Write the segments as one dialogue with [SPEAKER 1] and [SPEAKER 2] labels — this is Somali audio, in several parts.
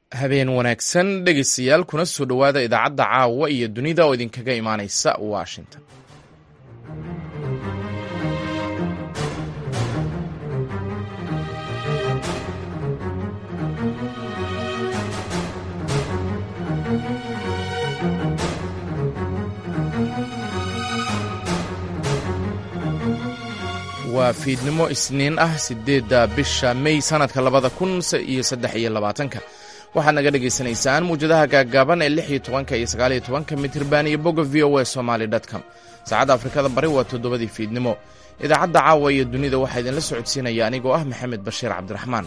[SPEAKER 1] habeen wanaagsan dhegeystayaal kuna soo dhowaada idaacadda caawa iyo dunida oo idinkaga imaanaysa washington waa fiidnimo isniin ah sideedda bisha mey sanadka labada kun iyo saddex iyo labaatanka waxaad naga dhagaysanaysaan muwjadaha gaaggaaban ee lix iyo tobanka iyo sagaal iyo tobanka mitirban iyo bogga v o a somaly com saacadda afrikada bari waa toddobadii fiidnimo idaacadda caawa iyo dunida waxaa idinla socodsiinaya anigoo ah maxamed bashiir cabdiraxmaan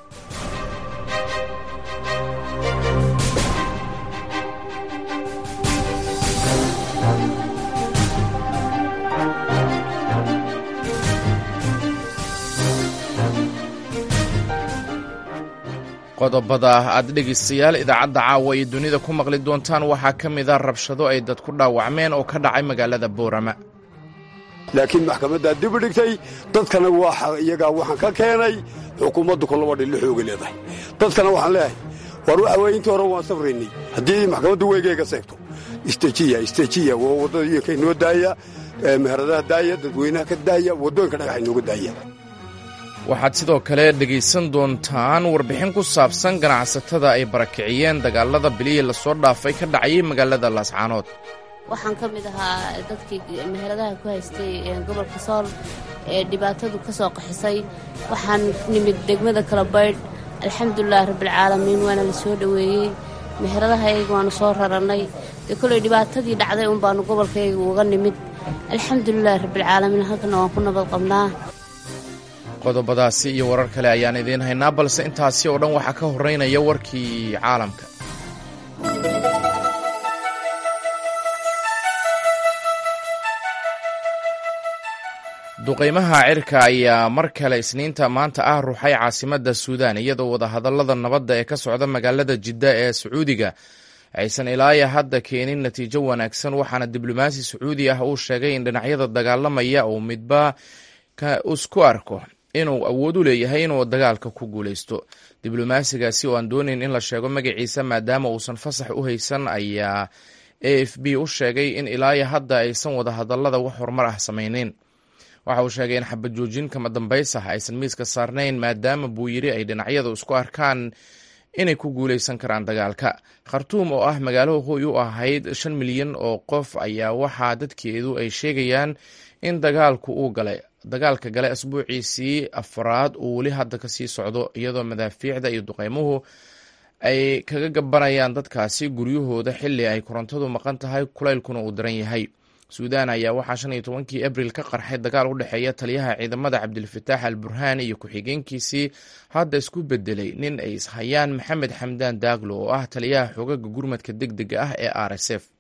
[SPEAKER 1] qodobada aad dhegaystayaal idaacadda caawa iyo dunida ku maqli doontaan waxaa ka mida rabshado ay dad ku dhaawacmeen oo ka dhacay magaalada boorama
[SPEAKER 2] laakiin maxkamaddaa dib u dhigtay dadkana iyagaa waxaan ka keenay xukuumaddu kolaba dhilli xooga leedahay dadkana waxaan leeyahay war waxa weye intii hore waan safraynay haddii maxkamaddu weygeyga seegto istejiya istejiya waa waddooyinka inoo daaya meheradaha daaya dadweynaha ka daaya waddooyinka dhagaxa inooga daaya
[SPEAKER 1] waxaad sidoo kale dhegaysan doontaan warbixin ku saabsan ganacsatada ay barakiciyeen dagaalada bilihii lasoo dhaafay ka dhacayay magaalada laascaanood
[SPEAKER 3] waxaan ka mid ahaa dadkii meheradaha ku haystay gobolka sool ee dhibaatadu ka soo qaxisay waxaan nimid degmada kala baydh alxamdulilahi rabbilcaalamiin waana la soo dhoweeyey meheradahayga waanu soo rarannay dee koley dhibaatadii dhacday un baanu gobolkayga uga nimid alxamdulilahi rabbilcaalamiin halkana waan ku nabad qabnaa
[SPEAKER 1] qodobadaasi iyo warar kale ayaan idiin haynaa balse intaasi oo dhan waxaa ka horreynaya warkii caalamka duqaymaha cirka ayaa mar kale isniinta maanta ah ruuxay caasimadda suudaan iyadoo wadahadallada nabadda ee ka socda magaalada jidda ee sacuudiga aysan ilaaya hadda keenin natiijo wanaagsan waxaana diblomaasi sacuudi ah uu sheegay in dhinacyada dagaalamaya uu midba isku arko inuu awood u leeyahay inuu dagaalka ku guulaysto diblomaasigaasi oo aan doonayn in la sheego magaciisa maadaama uusan fasax u haysan ayaa a f b u sheegay in ilaaya hadda aysan wadahadallada wax horumar ah samayneyn waxa uu sheegay in xabad joojin kama dambays ah aysan miiska saarnayn maadaama buu yiri ay dhinacyadu isku arkaan inay ku guulaysan karaan dagaalka khartuum oo ah magaalo hoy u ahayd shan milyan oo qof ayaa waxaa dadkeedu ay sheegayaan in dagaalku uu galay dagaalka gale asbuuciisii afraad uu weli hadda kasii socdo iyadoo madaafiicda iyo duqeymuhu ay kaga gabanayaan dadkaasi guryahooda xili ay korontadu maqan tahay kulaylkuna uu daran yahay suudaan ayaa waxaa shan iyo tobankii abril ka qarxay dagaal u dhexeeya taliyaha ciidamada cabdilfataax al burhaan iyo ku-xigeenkiisii hadda isku bedelay nin ay ishayaan maxamed xamdaan daaglo oo ah taliyaha xogaga gurmadka deg dega ah ee r s f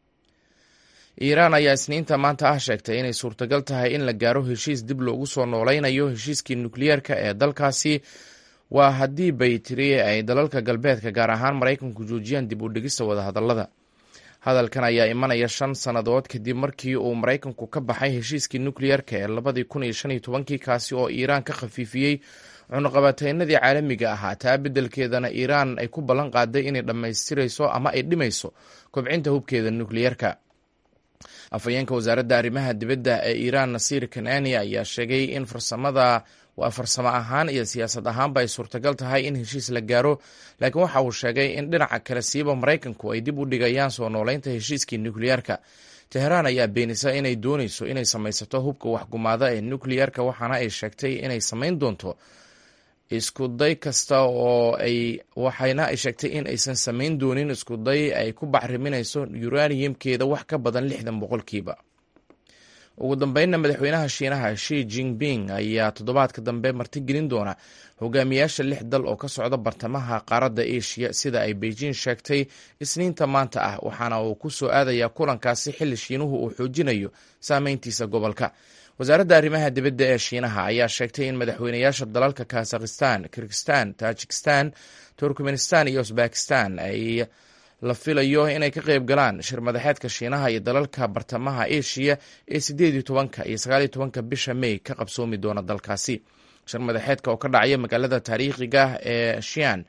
[SPEAKER 1] iiraan ayaa isniinta maanta ah sheegtay inay suurtagal tahay in la gaaro heshiis dib loogu soo nooleynayo heshiiskii nukliyeerka ee dalkaasi waa haddii bay tiri ay dalalka galbeedka gaar ahaan maraykanku joojiyaan dib u dhigista wadahadallada hadalkan ayaa imanaya shan sannadood kadib markii uu maraykanku ka baxay heshiiskii nukliyeerka ee labadii kun iyo shan iyo tobankii kaasi oo iiraan ka khafiifiyey cunuqabateynadii caalamiga ahaa taa beddelkeedana iiraan ay ku ballan qaaday inay dhammaystirayso ama ay dhimayso kobcinta hubkeeda nukliyeerka afhayeenka wasaaradda arrimaha dibadda ee iiraan nasiir kanani ayaa sheegay in farsamada waa farsamo ahaan iyo siyaasad ahaanba ay suurtagal tahay in heshiis la gaaro laakiin waxa uu sheegay in dhinaca kale siiba maraykanku ay dib u dhigayaan soo nooleynta heshiiskii nukliyeerka teheraan ayaa beenisa inay dooneyso inay samaysato hubka waxgumaada ee nukliyeerka waxaana ay sheegtay inay samayn doonto iskuday kasta oo ay waxayna ay sheegtay in aysan samayn doonin iskuday ay ku bacriminayso uraniumkeeda wax ka badan lixdan boqolkiiba ugu dambeynna madaxweynaha shiinaha shi jinping ayaa toddobaadka dambe martigelin doona hogaamiyaasha lix dal oo ka socda bartamaha qaaradda asia sida ay beijing sheegtay isniinta maanta ah waxaana uu ku soo aadayaa kulankaasi xilli shiinuhu uu xoojinayo saameyntiisa gobolka wasaaradda arrimaha dibadda ee shiinaha ayaa sheegtay in madaxweynayaasha dalalka kazakhistan kirgistan tajikistan turkmenistan iyo usbakistan ay la filayo inay ka qayb galaan shir madaxeedka shiinaha iyo dalalka bartamaha asia ee sideed iyo tobanka iyo sagaal iyo tobanka bisha may ka qabsoomi doona dalkaasi shir madaxeedka oo ka dhacaya magaalada taariikhiga ee shian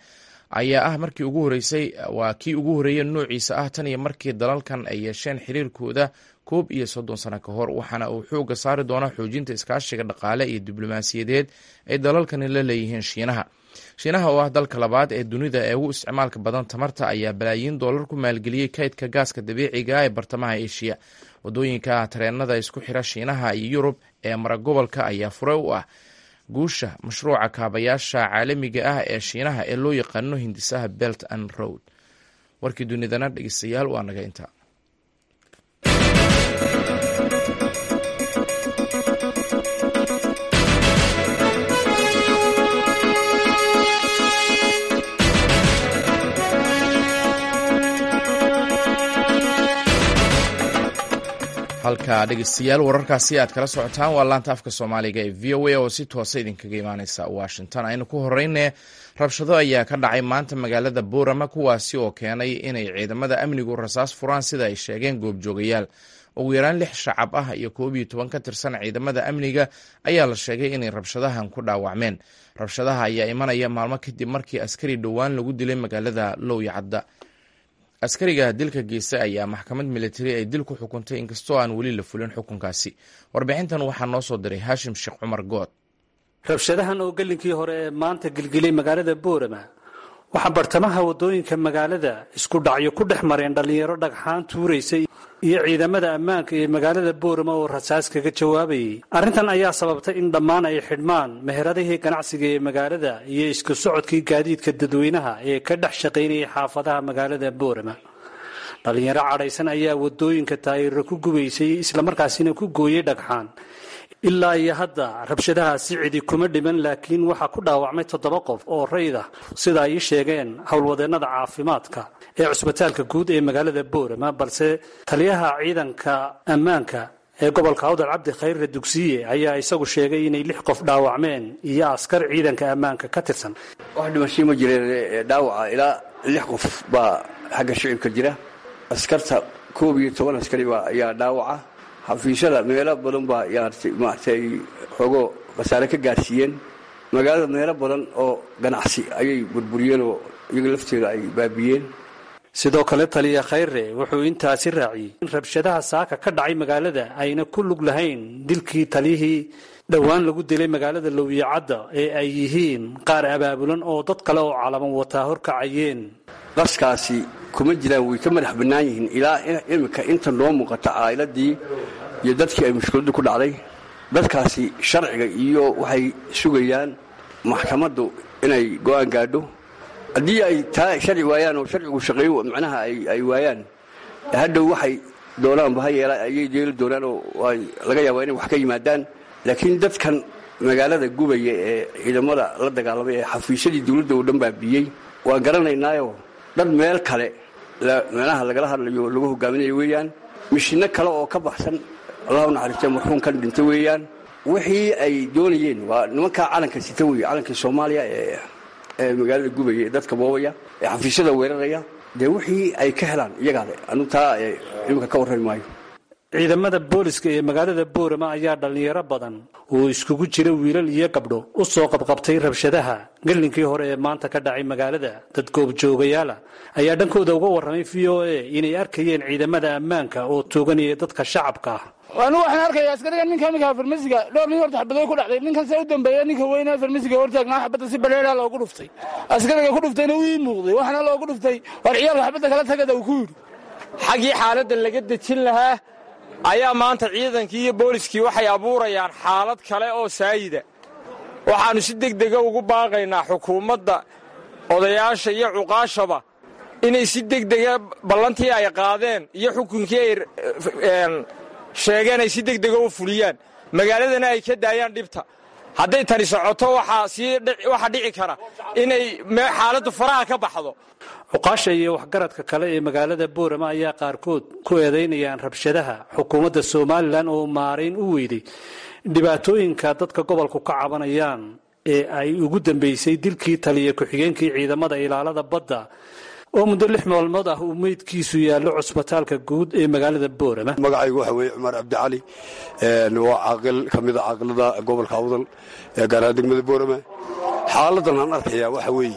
[SPEAKER 1] ayaa ah markii ugu horeysay waa kii ugu horeeya noociisa ah tan iyo markii dalalkan ay yeesheen xiriirkooda koob iyo soddon sano ka hor waxaana uu xooga saari doonaa xoojinta iskaashiga dhaqaale iyo diblomaasiyadeed ay dalalkani la leeyihiin shiinaha shiinaha oo ah dalka labaad ee dunida ee ugu isticmaalka badan tamarta ayaa balaayiin doolar ku maalgeliyey kaydka gaaska dabiiciga ee bartamaha eshiya wadooyinka tareenada isku xira shiinaha iyo yurub ee mara gobolka ayaa fure u ah guusha mashruuca kaabayaasha caalamiga ah ee shiinaha ee loo yaqaano hindisaha belt and road warkii dunidana dhegeystayaal waa naga intaa halka dhegeystayaal wararkaasi aad kala socotaan waa laanta afka soomaaliga ee v o a oo si toosa idinkaga imaaneysa washington aynu ku horeyne rabshado ayaa ka dhacay maanta magaalada boorama kuwaasi oo keenay inay ciidamada amnigu rasaas furaan sida ay sheegeen goobjoogayaal ugu yaraan lix shacab ah iyo koob iyo toban ka tirsan ciidamada amniga ayaa la sheegay inay rabshadahan ku dhaawacmeen rabshadaha ayaa imanaya maalmo kadib markii askari dhowaan lagu dilay magaalada lowyacadda askariga dilka geystay ayaa maxkamad militari ay dil ku xukuntay inkastoo aan weli la fulin xukunkaasi warbixintan waxaa noo soo diray haashim sheekh cumar good
[SPEAKER 4] rabshadahan oo gelinkii hore ee maanta gilgilay magaalada boorama waxaa bartamaha waddooyinka magaalada isku dhacyo ku dhex mareen dhallinyaro dhagxaan tuuraysay iyo ciidamada ammaanka ee magaalada boorama oo rasaas kaga jawaabayay arrintan ayaa sababtay in dhammaan ay xidhmaan meheradihii ganacsiga ee magaalada iyo isku socodkii gaadiidka dadweynaha ee ka dhex shaqaynayay xaafadaha magaalada boorama dhallinyaro cadhaysan ayaa waddooyinka taayiro ku gubaysay islamarkaasina ku gooyey dhagxaan ilaa iyo hadda rabshadahaasi cidi kuma dhiman laakiin waxaa ku dhaawacmay toddoba qof oo rayd ah sida ay ii sheegeen howlwadeennada caafimaadka ee cusbitaalka guud ee magaalada boorama balse taliyaha ciidanka ammaanka ee gobolka awdal cabdi khayrre dugsiye ayaa isagu sheegay inay lix qof dhaawacmeen iyo askar ciidanka ammaanka ka tirsan
[SPEAKER 2] wax dhimashii ma jireen dhaawaca ilaa lix qof baa xagga shicibka jira askarta koob iyo toban askari ayaa dhaawaca xafiisyada meelo badan baa maaragtay xoogo khasaare ka gaarsiiyeen magaalada meelo badan oo ganacsi ayay burburiyeen oo iyaga lafteeda ay baabiyeen
[SPEAKER 4] sidoo kale taliya khayre wuxuu intaasi raaciyey in rabshadaha saaka ka dhacay magaalada ayna ku lug lahayn dilkii taliyihii dhowaan lagu dilay magaalada lowyacadda ee ay yihiin qaar abaabulan oo dad kale oo calaman wataa horkacayeen
[SPEAKER 2] qaskaasi kuma jiraan way ka madax bannaan yihiin ilaa imika inta noo muuqata caa'iladii iyo dadkii ay mushkiladdu ku dhacday dadkaasi sharciga iyo waxay sugayaan maxkamaddu inay go'aan gaadho haddii ay taa sharci waayaan oo sharcigu shaqeeyo macnaha ay waayaan hadhow waxay doonaanba ha yeela ayay yeeli doonaan oo laga yaabaa inay wax ka yimaadaan laakiin dadkan magaalada gubaya ee ciidamada la dagaalamay ee xafiisyadii dawladda oo dhan baabiyey waan garanaynaayo dad meel kale meelaha lagala hadlayo lagu hogaaminayo weeyaan mishinno kale oo ka baxsan allahu naxariistee marxuumkan dhinta weeyaan wixii ay doonayeen waa nimankaa calanka sita wey calankii soomaaliya ee magaalada gubaya ee dadka boobaya ee xafiisyada weeraraya dee wixii ay ka helaan iyagaale anu taa iminka ka warrami maayo
[SPEAKER 4] ciidamada booliska ee magaalada boorama ayaa dhallinyaro badan oo iskugu jira wiilal iyo gabdho u soo qabqabtay rabshadaha gelinkii hore ee maanta ka dhacay magaalada dad goobjoogayaala ayaa dhankooda uga warramay v o a inay arkayeen ciidamada ammaanka oo tooganaya dadka shacabka ah
[SPEAKER 5] anigu waxaan arkaya askariga ninka iminka farmasiga dhowr nin horta xabadoy ku dhacday ninkan se u dambeeya ninka weyne farmasiga hortaagnaa xabadda si baleeraa loogu dhuftay askariga ku dhuftayna uu ii muuqday waxaana loogu dhuftay war ciyaalka xabadda kala tagada uu ku yidhi
[SPEAKER 6] xaggii xaaladda laga dejin lahaa ayaa maanta ciidankii iyo booliskii waxay abuurayaan xaalad kale oo saayida waxaannu si degdega ugu baaqaynaa xukuumadda odayaasha iyo cuqaashaba inay si degdega ballantii ay qaadeen iyo xukunkii ay sheegeen ay si degdega u fuliyaan magaaladana ay ka daayaan dhibta hadday tani socoto waxaa dhici kara inay xaaladdu faraha ka baxdo
[SPEAKER 4] cuqaasha iyo waxgaradka kale ee magaalada boorama ayaa qaarkood ku eedaynayaan rabshadaha xukuumadda somalilan oo maarayn u weyday dhibaatooyinka dadka gobolku ka cabanayaan ee ay ugu dambeysay dilkii taliya ku-xigeenkii ciidamada ilaalada badda oo muddo lix maalmood ah uu meydkiisu yaallo cusbitaalka guud ee magaalada boorama
[SPEAKER 2] magacaygu waxa weeye cumar cabdicali waa caaqil ka mida caaqilada gobolka awdal ee gaaraha degmada boorama xaaladan aan arkayaa waxa weeye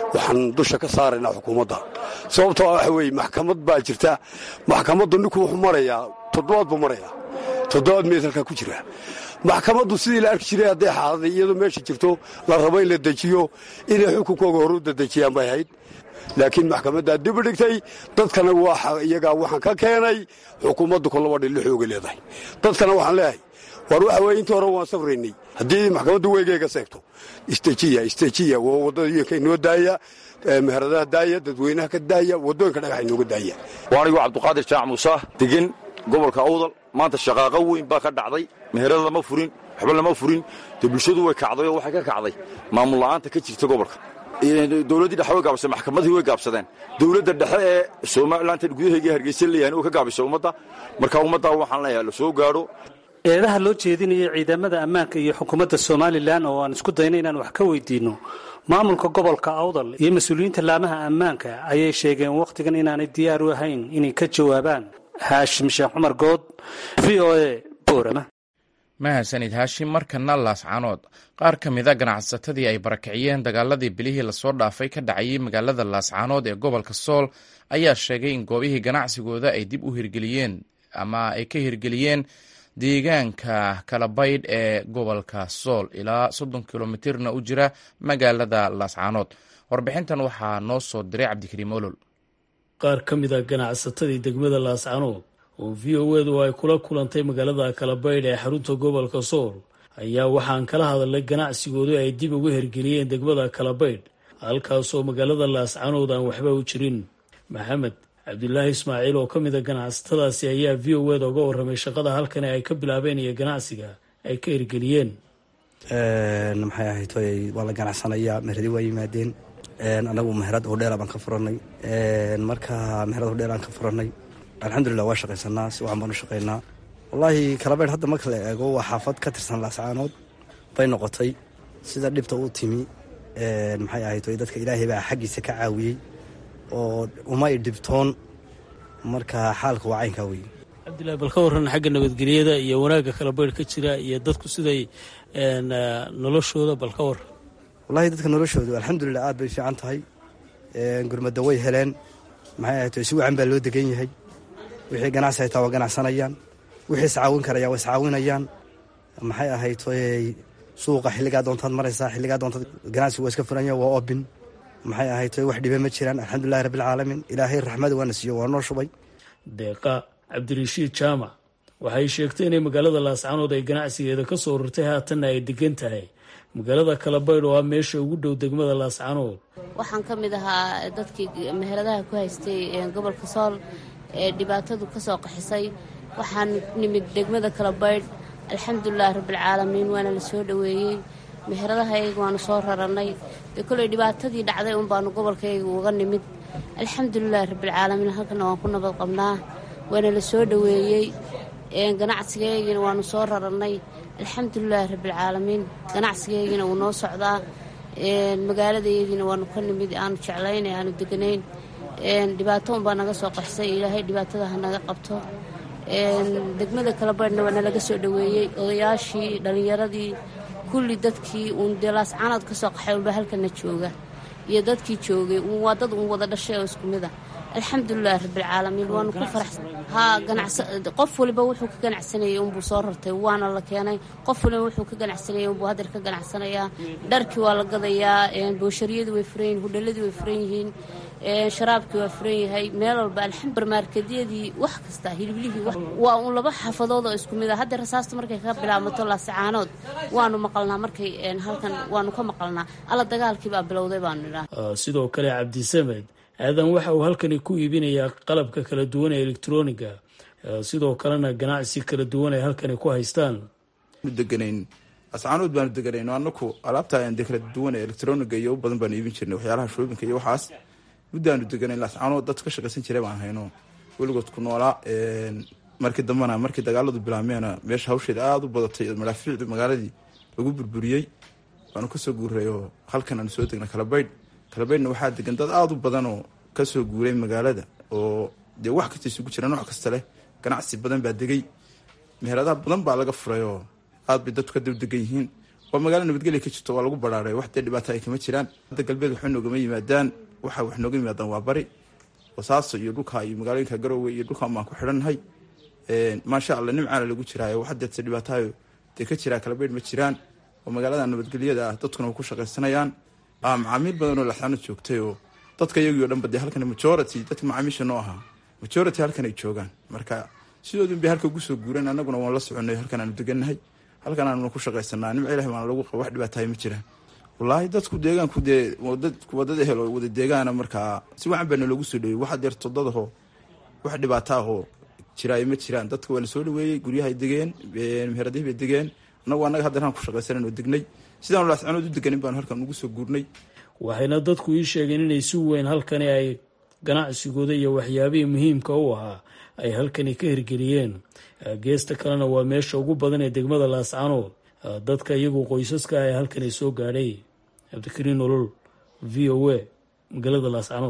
[SPEAKER 2] waxaan dusha ka saaraynaa xukuumadda sababtoo waxa weeye maxkamad baa jirta maxkamaddu ninku wuxuu marayaa toddobaad buu marayaa toddobaad meed halkaa ku jira maxkamaddu sidii la arki jiray hadday xaaladay iyadoo meesha jirto la rabo in la dejiyo inay xukunkooga horu dadejiyaan bay ahayd laakiin maxkamaddaa dib u dhigtay dadkana iyagaa waxaan ka keenay xukuumaddu kolaba dhillo xooga leedahay dadkana waxaan leeyahay war waxa weye intii hore waan safraynay haddii maxkamaddu weygeyga seegto istejiya istejiya waa waddooyinka inoo daaya meheradaha daaya dadweynaha ka daaya waddooyinka dhagaxa inooga daaya
[SPEAKER 7] waanigoo cabduqaadir jaac muuse degan gobolka awdal maanta shaqaaqo weyn baa ka dhacday meherada lama furin waxba lama furin dee bulshadu way kacday oo waxay ka kacday maamul la'aanta ka jirta gobolka dowladdii dhexe way gaabsadeen maxkamadii way gaabsadeen dowladda dhexe ee somalilantan gudahayga hargeysa leeyahan oo ka gaabisay ummadda marka ummaddaa waxaan leeyahay la soo gaadho
[SPEAKER 4] eedaha loo jeedinaya ciidamada ammaanka iyo xukuumadda somalilan oo aan isku dayna inaan wax ka weydiinno maamulka gobolka awdal iyo mas-uuliyiinta laamaha ammaanka ayay sheegeen wakhtigan inaanay diyaar u ahayn inay ka jawaabaan haashim sheekh cumar good v o a boorama
[SPEAKER 1] mahadsanid haashim markana laascanood qaar ka mida ganacsatadii ay barakiciyeen dagaaladii bilihii lasoo dhaafay ka dhacayay magaalada laascanood ee gobolka sool ayaa sheegay in goobihii ganacsigooda ay dib u hirgeliyeen ama ay ka hirgeliyeen deegaanka kalabaydh ee gobolka sool ilaa soddon kilomitirna u jira magaalada laascanood warbixintan waxaa noo soo diray cabdikariim olol
[SPEAKER 8] qaar ka mid a ganacsatadii degmada laascanood oo v o edu ay kula kulantay magaalada kalabaydh ee xarunta gobolka sool ayaa waxaan kala hadalnay ganacsigoodu ay dib ugu hergeliyeen degmada kalabaydh halkaasoo magaalada laascanood aan waxba u jirin maxamed cabdulaahi ismaaciil oo ka mid a ganacsatadaasi ayaa v o eda uga warramay shaqada halkani ay ka bilaabeen iyo ganacsiga ay ka hirgeliyeen
[SPEAKER 9] maxay ahayd waa la ganacsanayaa meheradi waa yimaadeen anagu meherad hodheela baan ka furanay marka meherad hodheel aan ka furanay alxamdulilah waa shaqaysanaa si waxan baan u shaqaynaa wallaahi kalabeydh hadda marka la eego waa xaafad ka tirsan laascaanood bay noqotay sida dhibta u timi maxay ahayd dadka ilaahay baa xaggiisa ka caawiyey oo umay dhibtoon marka xaalka waa caynkaa wey
[SPEAKER 8] cabdillahi bal ka warran xagga nabadgelyada iyo wanaagga kalabeydh ka jira iyo dadku siday noloshooda bal ka warran
[SPEAKER 9] wallahi dadka noloshoodu alxamdulilah aad bay fiican tahay gurmadda way heleen maxay ahayd si wacan baa loo degan yahay wixii ganacsi haytaa waa ganacsanayaan wixii iscaawin karaya waa iscaawinayaan maxay ahayd suuqa xilligaa doontaad maraysaa xilligaa doontaad ganacsigu waa iska furanya waa obin maxay ahayd wax dhibe ma jiraan alxamdulilahi rabbilcaalamiin ilaahay raxmada waana siiyo waa noo shubay
[SPEAKER 8] deeqa cabdirashiid jaamac waxay sheegtay inay magaalada laascanood ay ganacsigeeda ka soo rurtay haatanna ay degan tahay magaalada kalabaydh oo ah meesha ugu dhow degmada laascanood
[SPEAKER 3] waxaan ka mid ahaa dadkii meheradaha ku haystay gobolka sool ee dhibaatadu ka soo qaxisay waxaan nimid degmada kalabaydh alxamdulilahi rabbilcaalamiin waana la soo dhoweeyey meheradahayga waanu soo rarannay dee koley dhibaatadii dhacday un baanu gobolkayga uga nimid alxamdulilahi rabbilcaalamiin halkana waan ku nabad qabnaa waana la soo dhoweeyey ganacsigaygina waanu soo rarannay alxamdulilaahi rabbilcaalamiin ganacsigaygina wuu noo socdaa magaaladayadiina waanu ka nimid aanu jeclayn aanu deganayn dhibaato unbaa naga soo qaxsay ilaahay dhibaatada ha naga qabto degmada kalabaydhna waa nalaga soo dhoweeyey odayaashii dhallinyaradii kulli dadkii uun dee laascanood ka soo qaxay unba halkana jooga iyo dadkii joogay waa dad uun wada dhashay oo isku mid a alxamdulilahi rabbilcaalamiin waanu ku faraxsan haa qof waliba wuxuu ka ganacsanayay unbuu soo rartay waana la keenay qof waliba wuxuu ka ganacsanayay unbuu hadeer ka ganacsanayaa dharkii waa la gadayaa booshariyadii way furan yihin hudhaladii way furan yihiin sharaabkii waa furan yahay meel walba alxambarmaarkedyadii wax kasta hiliblihii waa uun laba xaafadood oo isku mid a haddee rasaasta markay ka bilaabmato laasacaanood waanu maqalnaa markay halkan waanu ka maqalnaa alla dagaalkii baa bilowday baanu idhaa
[SPEAKER 8] sidoo kale cabdisamed aadan waxa uu halkani ku iibinayaa qalabka kala duwan ee elektroniga sidoo kalena ganacsi kala duwan ay halkani ku haystaan
[SPEAKER 10] deganayn ascaanood baanu deganayn anaku alaabta de kala duwan ee elektroniga iyo u badan baanu iibin jirnay waxyaalaha shoobinka iyo waxaas muddaanu deganayn ascaanood dad ka shaqaysan jiray baan hayno weligood ku noolaa markii dambena markii dagaaladu bilaabmeena meesha hawsheeda aada u badatay madaafiicdu magaaladii lagu burburiyey waanu kasoo guuray oo halkan aanu soo degna kalabaydh kalabaydhna waxaa degan dad aada u badan oo kasoo guuray magaalada oo dee wax kasta isugu jira nooc kasta leh ganacsi badan baa degay meheradaha badan baa laga furay oo aad bay dadku ka dabdegan yihiin waa magaalo nabadgelya ka jirto waa lagu baraaray wax dee dhibaato ay kama jiraan hadda galbeed waxba noogama yimaadaan waxa wax nooga yimaadaan waa bari wasaaso iyo dhulka iyo magaalooyinka garowe iyo dhulkan baan ku xidhannahay maasha alla nimcaana lagu jiraayo wax deedse dhibaatayo dee ka jiraa kalabeydh ma jiraan oo magaalada nabadgelyada ah dadkuna way ku shaqaysanayaan macaamiil badan oo laxaano joogtay oo dadka iyagii o dhanba dee halkan majority dadka macaamiisha noo ahaa majority halkan ay joogaan marka sidoodun bay halka ugu soo guureen annaguna waan la soconay halkan aanu degannahay halkan aanuna ku shaqaysanaa nimca ilahi baana lagu qaba wax dhibaatahay ma jiraan wallaahi dadku deegaanku dee waa dad ehel oo wada deegaana markaa si wacan baa naloogu soo dhaweyey waxa deer todadaho wax dhibaato ahoo jiraay ma jiraan dadka waa la soo dhaweeyey guryahay degeen meheradihi bay degeen annagu annaga haddeeraan ku shaqaysanan oo degnay sidaanu laascanood u deganin baanu halkan ugu soo guurnay
[SPEAKER 8] waxayna dadku ii sheegeen inay si weyn halkani ay ganacsigooda iyo waxyaabihii muhiimka u ahaa ay halkani ka hirgeliyeen geesta kalena waa meesha ugu badan ee degmada laascanood dadka iyagu qoysaska ah ee halkani soo gaadhay cabdikariin nolol v o a magaalada laascanood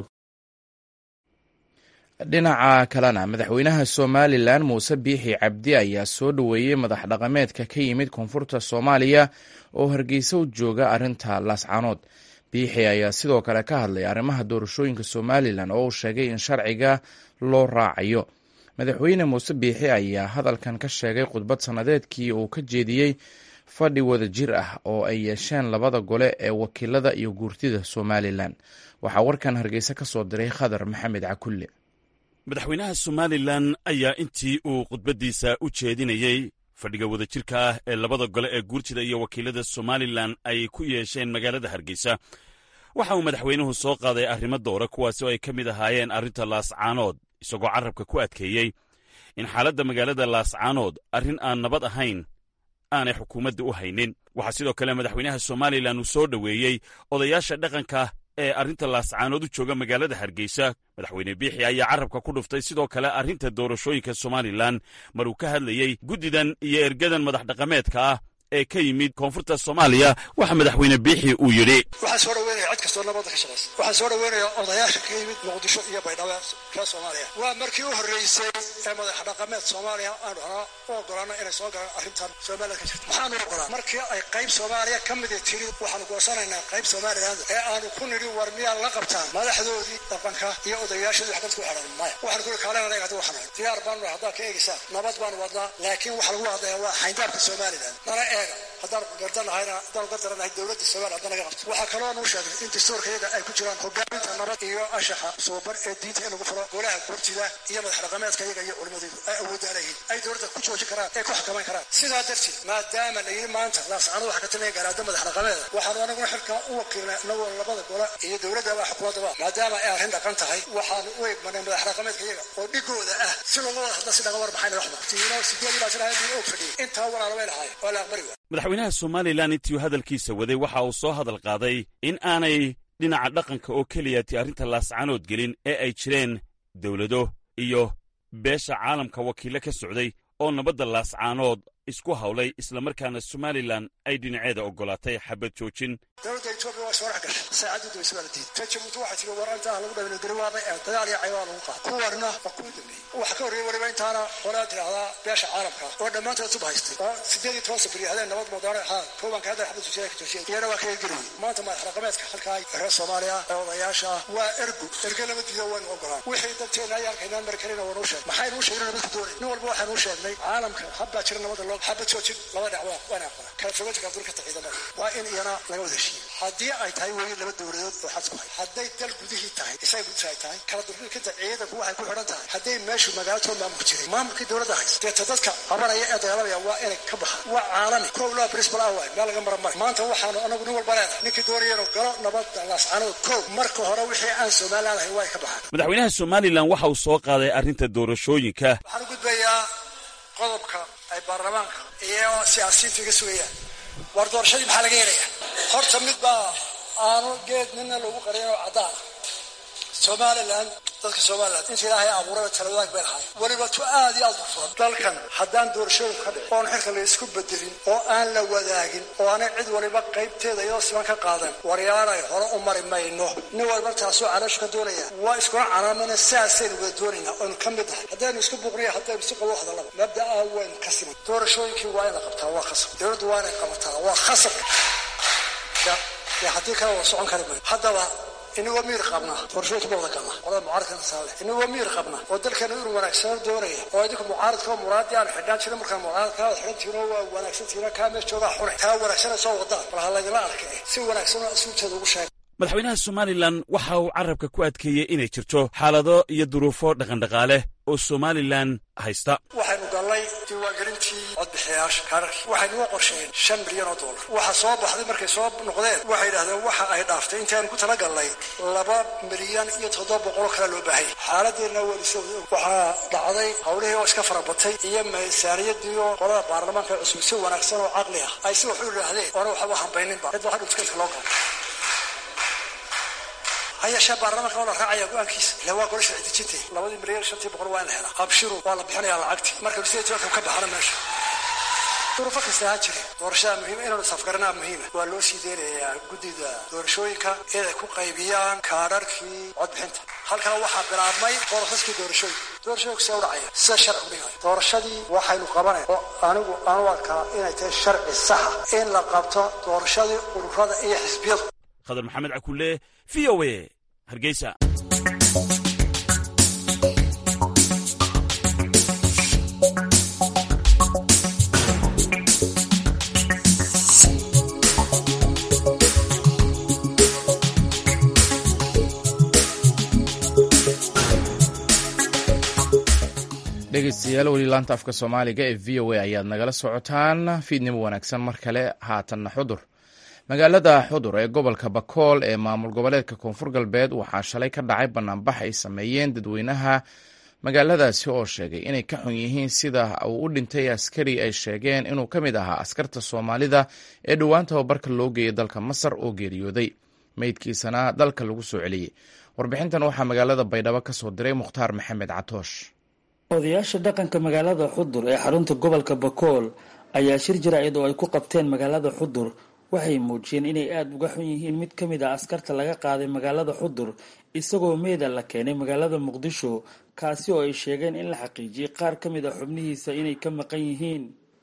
[SPEAKER 1] dhinaca kalena madaxweynaha somalilan muuse biixi cabdi ayaa soo dhoweeyey madax dhaqameedka ka yimid koonfurta soomaaliya oo hargeysa u jooga arrinta laascanood biixi ayaa sidoo kale ka hadlay arrimaha doorashooyinka somalilan oo uu sheegay in sharciga loo raacayo madaxweyne muuse biixi ayaa hadalkan ka sheegay khudbad sannadeedkii uu ka jeediyey fadhi wada jir ah oo ay yeesheen labada gole ee wakiilada iyo guurtida somalilan waxaa warkan hargeysa ka soo diray khadar maxamed cakulle
[SPEAKER 11] madaxweynaha somalilan ayaa intii uu khudbaddiisa u jeedinayey fadhiga wadajirka ah ee labada gole ee guurtida iyo wakiilada somalilan ay ku yeesheen magaalada hargeysa waxa uu madaxweynuhu soo qaaday arrimo doora kuwaasi oo ay ka mid ahaayeen arrinta laascaanood isagoo carrabka ku adkeeyey in xaaladda magaalada laascaanood arrin aan nabad ahayn aanay xukuumadda u haynin waxaa sidoo kale madaxweynaha somalilan uu soo dhoweeyey odayaasha dhaqanka ee arrinta laascaanood u jooga magaalada hargeysa madaxweyne biixi ayaa carrabka ku dhuftay sidoo kale arrinta doorashooyinka somalilan maruu ka hadlayey guddidan iyo ergadan madax dhaqameedka ah ee ka yimid koonfurta soomaaliya waxa madaxweyne biixi uu yidhi
[SPEAKER 12] waxaan soo dhaweynaya cid kastoo nabadda ka shaqaysa waxaan soo dhaweynaya odayaasha ka yimid muqdisho iyo baydhabo reer soomaaliya waa markii u horreysay ee madax dhaqameed soomaaliya aanu hanaa u ogolaano inay soo galaan arrintan somaliland ka jirta maxaanu ogolaa markii ay qayb soomaaliya ka midi tiri waxaanu goosanaynaa qayb somaliland ee aanu ku nidhi war miyaa la qabtaan madaxdoodii dhaqanka iyo odayaashoodii wax dadku xidhan maya waxaan kuli kaalena anaga hadda waxaan diyaar baanu haddaad ka eegaysaan nabad baanu wadnaa laakiin waxa lagu hadlaya waa xayndaabka somaliland nala eega haddaan gardanahayna haddaan gardaranahay dowladda somaliya hadda naga qabto waxaa kaloo nuu sheegay in dastuurka iyaga ay ku jiraan hogaaminta nabad iyo anshaxa suuban ee diinta in lagu furo golaha gurtida iyo madax dhaqameedka iyaga iyo culimadoodu ay awooddaanayiin ay dowladda ku joojin karaan ay ku xakamayn karaan sidaa darteed maadaama la yidhi maanta laascano waxa ka talinaya garaada madax dhaqameeda waxaanu anaguna xilkaa u wakiilnay anagoo labada gola iyo dowladdaba xukuumaddaba maadaama ay arrin dhaqan tahay waxaanu u eegmanay madax dhaqameedka iyaga oo dhigooda ah si looga wada hadla si dhaga war maxayna waxba tiino sideed ilaa shan ahayd og fadhiyay intaa walaala way lahaay waa la aqbali waa
[SPEAKER 11] madaxweynaha somalilan intii hadalkiisa waday waxa uu soo hadal qaaday in aanay dhinaca dhaqanka oo keliyati arrinta laascanood gelin ee ay jireen dowlado iyo beesha caalamka wakiillo ka socday oo nabadda laascaanood isku hawlay islamarkaana somalilan ay dhinaceeda oggolaatay xabad joojin
[SPEAKER 12] dowladda etoobiya waa soo dhex gashay saacadii doweysa waa la diiday ta jabuuti waxay tiri war intaa lagu dhabin gariwaabay ee dagaal iyo caywaa lagu qaada kuwarna waa kuwa dambeeyey waxa ka horreeyey weliba intaana qolaa tidhaahdaa beesha caalamka oo dhammaantood sub haystay oo sideed iyo toban sabir hadeen nabad moodaana haa koobanka hadda xabad joojiyada ka joojiyay iyana waa kaga geliyey maanta madax dhaqameedka halkaa reer soomaaliya ee odayaasha ah waa ergu erge lama diido waynu ogolaan wixii danteena ay halkaynaan mari karina waanu sheegay maxaynu u sheegnay nabadku doonay nin walba waxaanu u sheegnay caalamka habbaa jira nabadda loo xabad joojin laba dhinac waa waana aqbala kala fogaanta kala durkata ciidamada waa in iyana laga wada heshiiyo haddii ay tahay weli laba dowladood oo xad ku hay hadday dal gudihii tahay isaga gudisha ay tahay kala durkanta ciidanku waxay ku xidhan tahay hadday meeshu magaalatood maamulku jiray maamulkii dowladda haysa deeta dadka qabanaya ee dagaalamaya waa inay ka baxaan waa caalami kow laa principal ah waay meel laga mara mara maanta waxaanu anagu nin walba leenahay ninkii doonaya inuu galo nabadda laascanood kow marka hore wixii aan somaliland ahayn waa ka baxaan
[SPEAKER 11] madaxweynaha somalilan waxa uu soo qaaday arrinta doorashooyinka
[SPEAKER 12] waxaan u gudbayaa qodobka ay baarlamaanka iyo siyaasiyiintu iga sugayaan war doorashadii maxaa laga helaya horta mid baa aanu geed midna loogu qarin oo caddaan somalilan dadka somalilan inta ilaahay abuuraba talawadaag bay lahaay weliba tu aad iyo aad u furan dalkan haddaan doorashooyin ka dhicin oon xilka la isku bedelin oo aan la wadaagin oo aanay cid waliba qaybteeda iyadoo siman ka qaadan waryaanay hore u mari mayno nin waliba taasoo caloosha ka doonaya waa iskuna canaamana saasaynu wada doonaynaa oynu ka mid nahay haddaynu isku buqniya haddaynu si qabo hadallaba mabda'a waynu ka siman doorashooyinkii waa in la qabtaa waa khasab dowladdu waa inay qabataa waa khasab mucaaradka ee haddii kale wada socon kari mayo haddaba inagoo miyir qabna doorashooyinka ma wada galna qolada mucaaradkana saale inagoo miyir qabna oo dalkeena inuu wanaagsano doonaya oo idinku mucaaradka oo muraadii aan xidhaan jirin markaan mucaaradka aad xidhan tihiin oo waa wanaagsan tihiin kaa mees joogaa xune kaa wanaagsana soo wadaan bal ha laydinla arka eh si wanaagsan oo asuubteeda ugu sheega
[SPEAKER 11] madaxweynaha somalilan waxa uu carabka ku adkeeyey inay jirto xaalado iyo duruufo dhaqandhaqaale oo somalilan haysta
[SPEAKER 12] waxaynu gallay diiwaangelintii codbixiyayaasha kaararkii waxaynuga qorsheen shan milyan oo dollar waxa soo baxday markay soo noqdeen waxay yidhahdeen waxa ay dhaaftay intaaynu ku tala gallay laba milyan iyo toddoba boqoloo kale loo baahanya xaaladeenna weelisa waxaa dhacday howlihii oo iska farabatay iyo miisaaniyadii oo qolada baarlamaanka cusub si wanaagsan oo caqli ah ay si wax u yidhaahdeen oona waxba hambayninba cid waxa dhultukeedka loo galo hayeeshee baarlamaanka waa la raacaya go-aankiisa ila waa golo sharci dejintay labadii milyan shantii boqol waa in la helaa qabshiru waa la bixinayaa lacagtii marka sideed tobanka ka baxana meesha duruufo kasta ha jire doorashada muhiim inaanu safgaranaa muhiima waa loo sii deynayaa guddida doorashooyinka inay ku qaybiyaan kaadharkii codbixinta halkana waxaa bilaabmay borosaskii doorashooyinka doorashooyinku see u dhacaya sida sharci dhigay doorashadii waxaynu qabanay oo anigu aanu arkaa inay tahay sharci saxa in la qabto doorashadii ururada iyo xisbiyadu
[SPEAKER 11] khadar maxamed cakulle v o a hargeysa
[SPEAKER 1] dhegeystayaal weli laanta afka soomaaliga ee v o a ayaad nagala socotaan fiidnimo wanaagsan mar kale haatanna xudur magaalada xudur ee gobolka bakool ee maamul goboleedka koonfur galbeed waxaa shalay ka dhacay banaanbax ay sameeyeen dadweynaha magaaladaasi oo sheegay inay ka xun yihiin sida uu u dhintay askari ay sheegeen inuu ka mid ahaa askarta soomaalida ee dhowaan tababarka loo geeyay dalka masar oo geeriyooday meydkiisana dalka lagu soo celiyey warbixintan waxaa magaalada baydhabo ka soo diray mukhtaar maxamed catoosh
[SPEAKER 13] odayaasha dhaqanka magaalada xudur ee xarunta gobolka bakool ayaa shir jaraa'id oo ay ku qabteen magaalada xudur waxay muujiyeen inay aada uga xun yihiin mid ka mid ah askarta laga qaaday magaalada xudur isagoo meeda la keenay magaalada muqdisho kaasi oo ay sheegeen in la xaqiijiyey qaar ka mid a xubnihiisa inay ka maqan yihiin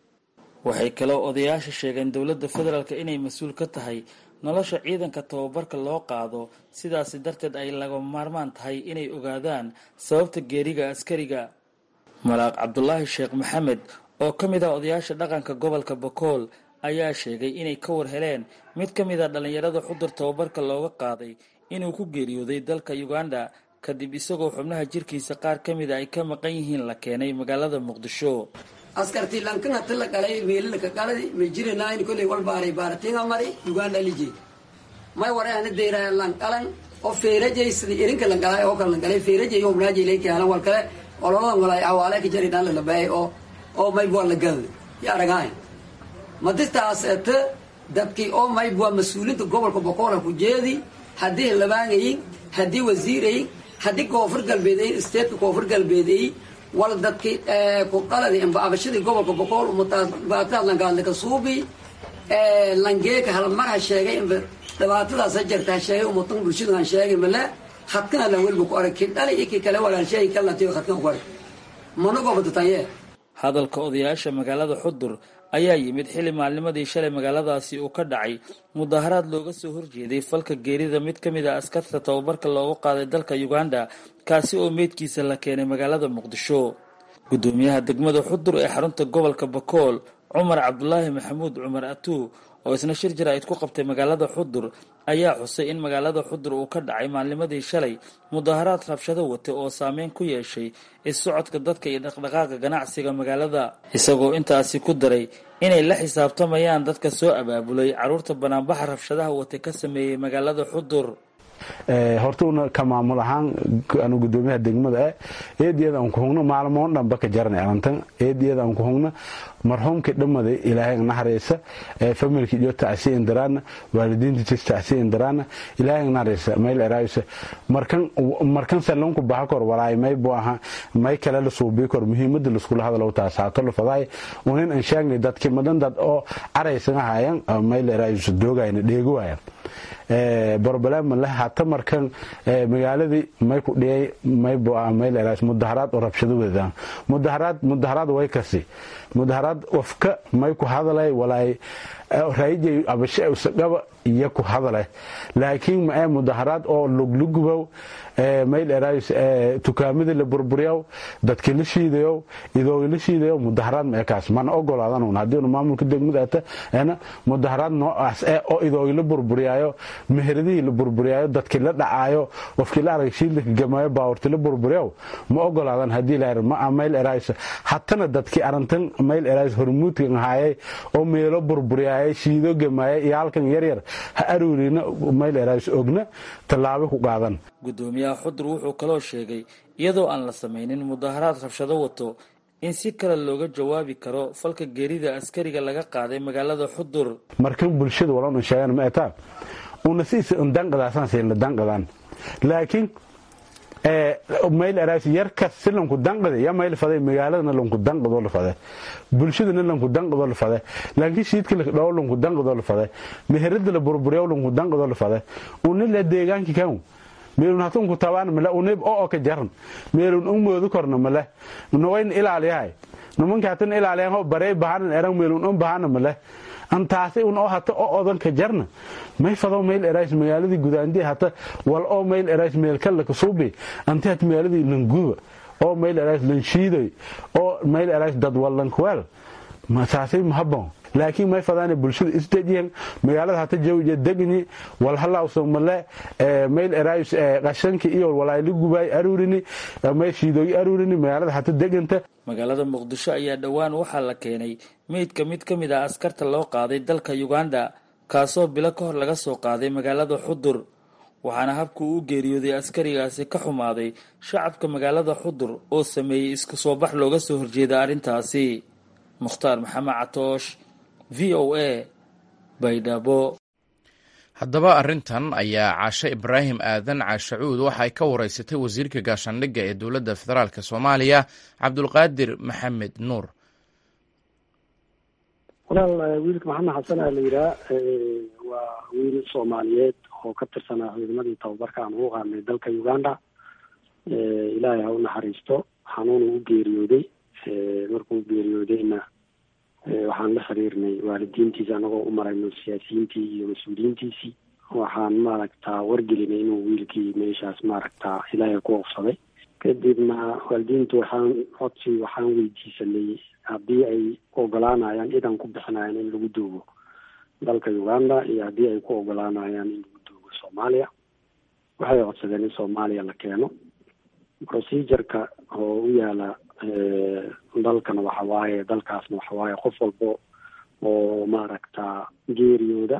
[SPEAKER 13] waxay kaloo odayaasha sheegeen dowladda federaalk inay mas-uul ka tahay nolosha ciidanka tababarka loo qaado sidaasi darteed ay laga maarmaan tahay inay ogaadaan sababta geeriga askariga malaaq cabdulaahi sheekh maxamed oo ka mid ah odayaasha dhaqanka gobolka bakool ayaa sheegay inay ka war heleen mid ka mid a dhallinyarada xudur tababarka looga qaaday inuu ku geeriyooday dalka uganda kadib isagoo xubnaha jirkiisa qaar ka mida ay ka maqan yihiin la keenay magaalada muqdisho
[SPEAKER 14] askartii lankana tala galay meelilka galadi may jiranayn kolley wal baaray baaratinga mari uganda lije may warayana deyraya lanqalan oo feerajay sidii irinka langalay oo kale langalay feerajay oo mnaajay lay kaalan wal kale ololadan walay awaale ka jari dhan la labay oo oo may bua la gal ya aragaay madistaas ete dadkii oo may bua mas-uulinta gobolka boqoola ku jeedi haddii labaangayin haddii wasiirayin haddii koonfur galbeedayin statetka koonfur galbeedayi wal dadkii ku qaladi abashadii gobolka boqool dhibaatadaas langaadlaka suubi langeeka halmarha sheegay inba dhibaatadaas ha jirta ha sheegay umatan bulshadu han sheegay male hadkana lan welba ku arag kii dhali iyo kii kale walaan sheegi kalantiyo hadkan ku arag mana goobadataye
[SPEAKER 13] hadalka odayaasha magaalada xudur ayaa yimid xilli maalnimadii shalay magaaladaasi uu ka dhacay mudaharaad looga soo horjeeday falka geerida mid ka mid a askarta tababarka loogu qaaday dalka uganda kaasi oo meydkiisa la keenay magaalada muqdisho guddoomiyaha degmada xudur ee xarunta gobolka bakool cumar cabdulaahi maxamuud cumar atuu oo isna shir jaraa'id ku qabtay magaalada xudur ayaa xusay in magaalada xudur uu ka dhacay maalnimadii shalay mudaharaad rabshado wata oo saameyn ku yeeshay is-socodka dadka iyo dhaqdhaqaaqa ganacsiga magaalada isagoo intaasi ku daray inay la xisaabtamayaan dadka soo abaabulay caruurta banaanbaxa rabshadaha wata ka sameeyey magaalada xudur
[SPEAKER 15] hortuna ka maamul ahaan anu gudoomiyaha degmada eh eediyada aan ku hugno maalmoon dhanba ka jaranay alantan eediyada aan ku hugno marxuumkii dhammada ilaahay naxariisa familkii iyo tacsiin daraana waalidiintiis tacsiin daraana ilaahay naxariisa mayl eraayisa markan markan salonku baha kor walaay may buu aha may kale la suubii kor muhiimada la iskula hadalo taasaato la fadaay unin aan sheegnay dadkii madan dad oo caraysan ahaayan mayl eraayisa doogayna dheeguwayan broblem leh hata markan magaaladii may ku dhiyay may mayl mudaharaad oo rabshado wadaan mudaharaad mudaharaad way kasi mudaharaad wafka may ku hadalay walaay raayijay abashe usagaba iyo ku hadaleh laakiin mae mudaharaad oo luglugubow mayl erays tukaamadii la burburiyow dadkii la shiidayow idoogi la shiidayow mudaharaad mae kaas mana ogolaadan haddiinu maamulka degmada ata ena mudaharaad noocaas eh oo idoogi la burburiyaayo meheradihii la burburiyaayo dadkii la dhacaayo qofkii la arag shiidlaka gamaayo baawarti la burburiyow ma ogolaadan haddii la ma mayl erays hatana dadkii arintan mayl erays hormuudkan haayay oo meelo burburiyaayay shiido gamaayay iyo halkan yaryar ha aruurina mayl erays ogna tallaabo ku qaadan
[SPEAKER 13] gudoomiyaha xudur wuxuu kaloo sheegay iyadoo aan la samaynin mudaharaad rabshado wato in si kale looga jawaabi karo falka geerida askariga laga qaaday magaalada xudur
[SPEAKER 15] markan bulshada walana sheegan ma etaa una siisa danqadaasaan siina danqadaan laakiin mayl erays yarkas si lanku danqade ya mayl faday magaaladana lanku danqadoo la fade bulshadana lanku danqadoo la fade laakiin shiidka la dhawo lanku danqadoo la fade meherada la burburiyo lanku danqadoo la fade unila deegaanki kan meelun hatunku tabaan male unib oo ka jaran meelun un moodu korna male nawayn ilaaliyahay nimanka hatan ilaaliyan ho barey bahanan eran meelun un bahana male antaasi un oo hata oo odanka jarna may fado mayl erays magaaladii gudaandii hata wal oo mayl erays meelkalla kasuubi anti hat magaaladii languba oo mayl erays lanshiidoy oo mayl erays dad wallankweel taasi mahabon laakiin may fadaane bulshada isdejiyan magaalada hata jawja degni walhalawso male mayl erays qashanki iyo walaayli gubaay aruurini may shiidooyi aruurini magaalada hata deganta
[SPEAKER 13] magaalada muqdisho ayaa dhowaan waxaa la keenay meydka mid ka mid ah askarta loo qaaday dalka uganda kaasoo bilo ka hor laga soo qaaday magaalada xudur waxaana habka uu u geeriyooday askarigaasi ka xumaaday shacabka magaalada xudur oo sameeyey isku soo bax looga soo horjeeda arrintaasi mukhtaar maxamed catoosh v o a baydhabo
[SPEAKER 1] haddaba arrintan ayaa caashe ibraahim aadan caashacuud waxa ay ka wareysatay wasiirka gaashaandhigga ee dowladda federaalk soomaaliya cabdulqaadir maxamed nuur
[SPEAKER 16] walaal wiilka maxamed xasan aa la yidhaha waa wiil soomaaliyeed oo ka tirsanaa ciidamadii tababarka aan ugu qaadnay dalka uganda ilaahay ha u naxariisto xanuun u geeriyooday markuu geeriyoodayna waxaan la xiriirnay waalidiintiisa anagoo u marayno siyaasiyiintii iyo mas-uuliyiintiisii waxaan maaragtaa wargelinay inuu wiilkii meeshaas maaragtaa ilaahay ku ofsaday kadibna waalidiintu waxaan codsi waxaan weydiisanay haddii ay ogolaanayaan idan ku bixinayaan in lagu duugo dalka uganda iyo haddii ay ku ogolaanayaan in lagu duugo soomaaliya waxay codsadeen in soomaaliya la keeno procedureka oo u yaala dalkana waxa waaye dalkaasna waxa waaye qof walbo oo maaragta geeriyooda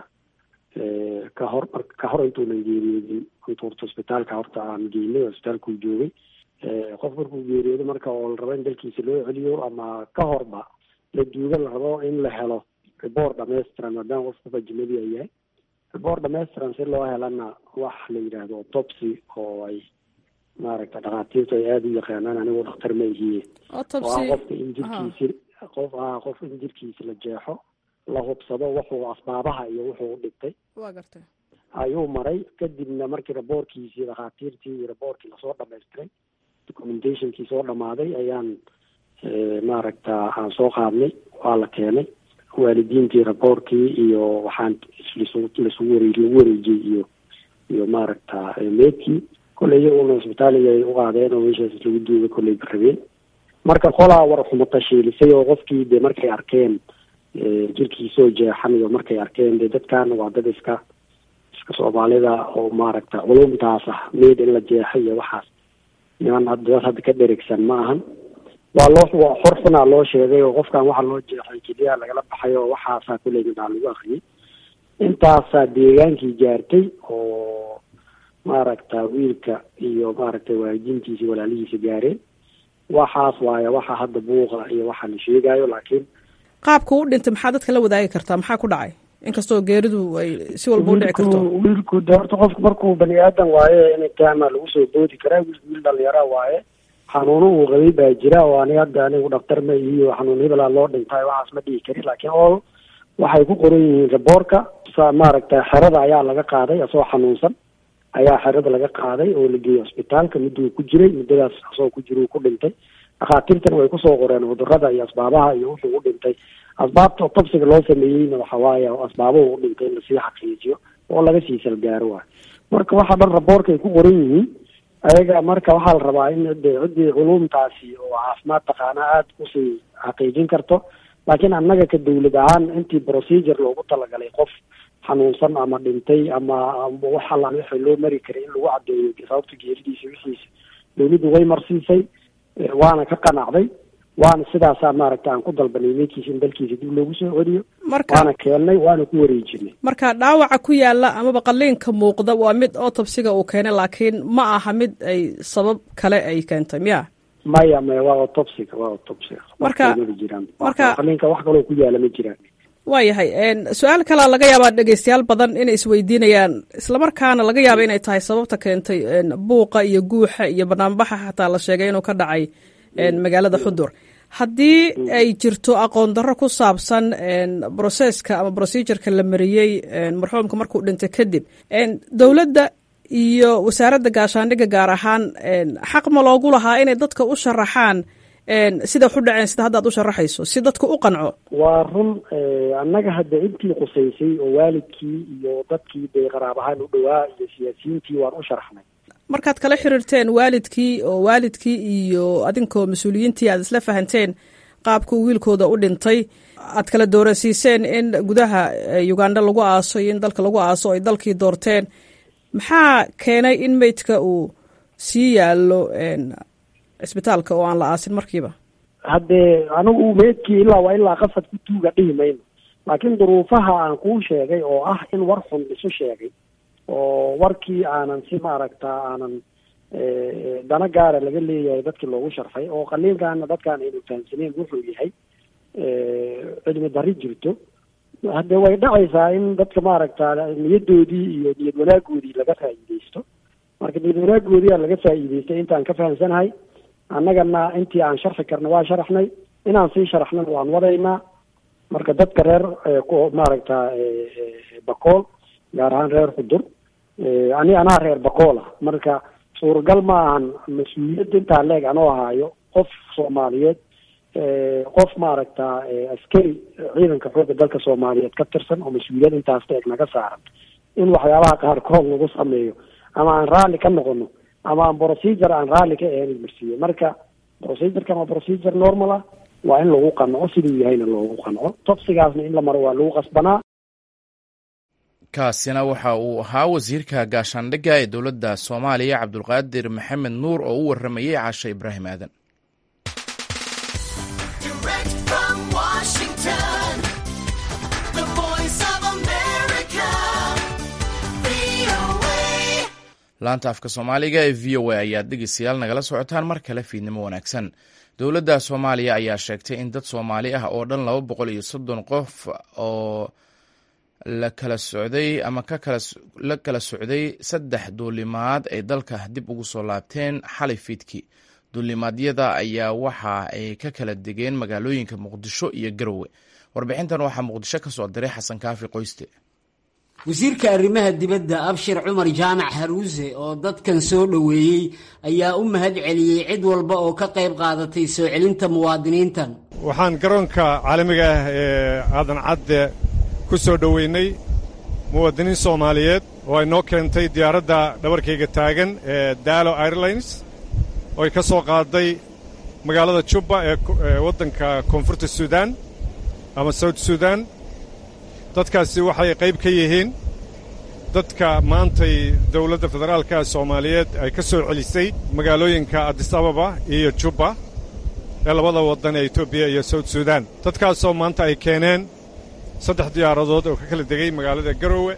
[SPEAKER 16] ka hor ka hor intuunan geeriyoodin intu horta hosbitaalka horta aan geynay hosbitaalkuu joogay qof markuu geeriyoodo marka oo la rabo in dalkiisa loo celiyo ama ka horba la duuga la rabo in la helo report dhammaystiran maadaama qof qof ajnabi ay yahay report dhammaystiran si loo helana wax la yidhaahdo autopsy oo ay maaragta dhakhaatiirtu ay aada u yaqaanaan anigu dhakhtar ma ihiye oo ah qofka in jirkiisi qof ah qof in jirkiisi la jeexo la hubsado wuxuu asbaabaha iyo wuxuu u dhintay
[SPEAKER 17] waa gartay
[SPEAKER 16] ayuu maray kadibna markii raboorkiisii dhakhaatiirtii iyo raboorkii lasoo dhamaystiray documentationkii soo dhamaaday ayaan maaragta aan soo qaadnay waa la keenay waalidiintii raboorkii iyo waxaan lasugu wareey lagu wareejiyey iyo iyo maaragta meedkii kolley iyaguna isbitaaliga ay u qaadeen oo meeshaas lagu duuga kolley rabeen marka qolaa war xumata shiilisay oo qofkii de markay arkeen jirkiisoo jeexan iyo markay arkeen de dadkaana waa dad iska iska soomaalida oo maaragta culumtaas ah meyd in la jeexay iyo waxaas niman dad hadda ka dheregsan ma ahan waa loo waa xor xunaa loo sheegay oo qofkan waxa loo jeexay keliya lagala baxay oo waxaasaa kulley midhaa lagu akriyay intaasaa deegaankii gaartay oo maaragta wiilka iyo maaragta waalidiintiisi walaalihiisa gaareen waxaas waaye waxa hadda buuqa iyo waxa la sheegayo laakiin
[SPEAKER 17] qaabka u dhintay maxaa dadka la wadaagi kartaa maxaa ku dhacay inkastoo geeridu ay si walba u dhici karto
[SPEAKER 16] wiilku de horta qofku markuu bani aadan waaye in taama lagu soo boodi karaa wiilku wiil dhalinyara waaye xanuuno uu qabay baa jira oo ani hadda anigu dhaktar ma ihiyo xanuun hebelaa loo dhintay waxaas ma dhihi karin laakiin oo waxay ku qoran yihiin raboorka maaragta xerada ayaa laga qaaday asoo xanuunsan ayaa xerada laga qaaday oo la geeyey hosbitaalka miduu ku jiray muddadaas asoo ku jira uu ku dhintay dhakhaatiirtana way kusoo qoreen cudurada iyo asbaabaha iyo wuxuu u dhintay asbaabta tobsiga loo sameeyeyna waxa waaye asbaabuhu u dhintay in lasii xaqiijiyo oo laga sii salgaaro waay marka waxa dhan raboorka ay ku qoran yihiin ayaga marka waxaa la rabaa in de ciddii culumtaasi oo caafimaad taqaana aada kusii xaqiijin karto laakiin annaga ka dawlad ahaan intii procedure loogu talagalay qof xanuunsan ama dhintay ama wax allaan wixii loo mari karay in lagu caddeeyo sababta geeridiisa wixiisa dawladdu way marsiisay waana ka qanacday waana sidaasaa maaragta aan ku dalbanay meydkiisa in dalkiisa dib loogu soo celiyo waana keennay waana ku wareejinay
[SPEAKER 17] marka dhaawaca ku yaala amaba qaliinka muuqda waa mid otobsiga uu keenay laakiin ma aha mid ay sabab kale ay keentay miya
[SPEAKER 16] maya maya waa otobsiga waa otobsiga
[SPEAKER 17] marka
[SPEAKER 16] jiraan
[SPEAKER 17] marka
[SPEAKER 16] qaliinka wax kaloo ku yaala ma jiraan
[SPEAKER 17] waayahay su-aal kalea laga yaabaa dhegeystayaal badan inay isweydiinayaan islamarkaana laga yaaba inay tahay sababta keentay buuqa iyo guuxa iyo banaanbaxa xataa la sheegay inuu ka dhacay magaalada xudur haddii ay jirto aqoon darro ku saabsan broseska ama procedureka la mariyey marxuumka markuu dhintay kadib dowladda iyo wasaaradda gaashaandhigga gaar ahaan xaq ma loogu lahaa inay dadka u sharaxaan sida waxu dhaceen sida hadda ad u sharaxayso si dadka u qanco
[SPEAKER 16] waa run annaga hadda intii qusaysay oo waalidkii iyo dadkii dee qaraab ahaan u dhowaa iyo siyaasiyiintii waan u sharaxnay
[SPEAKER 17] markaad kala xiriirteen waalidkii oo waalidkii iyo adinkoo mas-uuliyiintii aad isla fahanteen qaabkuu wiilkooda u dhintay aad kala doorasiiseen in gudaha uganda lagu aaso iyo in dalka lagu aaso ay dalkii doorteen maxaa keenay in meydka uu sii yaallo cisbitaalka oo aan la aasin markiiba
[SPEAKER 16] haddee anigu meydkii ilaa waa ilaa qasad ku tuuga dhihi mayno laakiin duruufaha aan kuu sheegay oo ah in war xun isu sheegay oo warkii aanan si maaragta aanan dana gaara laga leeyahay dadkii loogu sharfay oo qaliinkaana dadkaan aynu fahamsaneyn wuxuu yahay cilmi darri jirto haddee way dhacaysaa in dadka maaragta niyadoodii iyo niyad wanaagoodii laga faa'iideysto marka niyad wanaagoodii aa laga faa'iideystay intaan ka fahamsanahay annagana intii aan sharxi karna waa sharaxnay inaan sii sharaxnana waan wadaynaa marka dadka reer maaragta bakool gaar ahaan reer xudur ani anaa reer bakool ah marka suuragal ma ahan mas-uuliyadda intaa leeg anoo ahaayo qof soomaaliyeed qof maaragta askari ciidanka xoogga dalka soomaaliyeed ka tirsan oo mas-uuliyad intaas leeg naga saaran in waxyaabaha qaarkood lagu sameeyo ama aan raalli ka noqono ama aan procedure aan raalli ka ahayn marsiiyo marka procedurekan waa procedure normal ah waa in lagu qanco siduu yahayna loogu qanco tobsigaasna in la maro waa lagu qasbanaa
[SPEAKER 1] kaasina waxa uu ahaa wasiirka gaashaandhigga ee dowladda soomaaliya cabdulqaadir maxamed nuur oo u waramayey caashe ibraahim aadan laanta afka soomaaliga ee v o a ayaad dhegeystayaal nagala socotaan mar kale fiidnimo wanaagsan dowladda soomaaliya ayaa sheegtay in dad soomaali ah oo dhan laba boqol iyo soddon qof oo la kala socday ama la kala socday saddex duulimaad ay dalka dib ugu soo laabteen xalay fiidkii duulimaadyada ayaa waxa ay ka kala degeen magaalooyinka muqdisho iyo garowe warbixintan waxaa muqdisho ka soo diray xasan kaafi qoyste
[SPEAKER 18] wasiirka arrimaha dibadda abshir cumar jaamac haruuse oo dadkan soo dhoweeyey ayaa u mahad celiyey cid walba oo ka qayb qaadatay soo celinta muwaadiniintan
[SPEAKER 19] waxaan garoonka caalamiga ah ee aadan cadde ku soo dhoweynay muwaadiniin soomaaliyeed oo ay noo keentay diyaaradda dhabarkayga taagan ee daalo airlines oo ay ka soo qaaday magaalada jubba ee waddanka koonfurta suudaan ama sawt suudaan dadkaasi waxay qayb ka yihiin dadka maantay dowladda federaalka soomaaliyeed ay ka soo celisay magaalooyinka adis ababa iyo jubba ee labada waddan ee etoobiya iyo sawt suudaan dadkaasoo maanta ay keeneen saddex diyaaradood oo ka kala degay magaalada garowe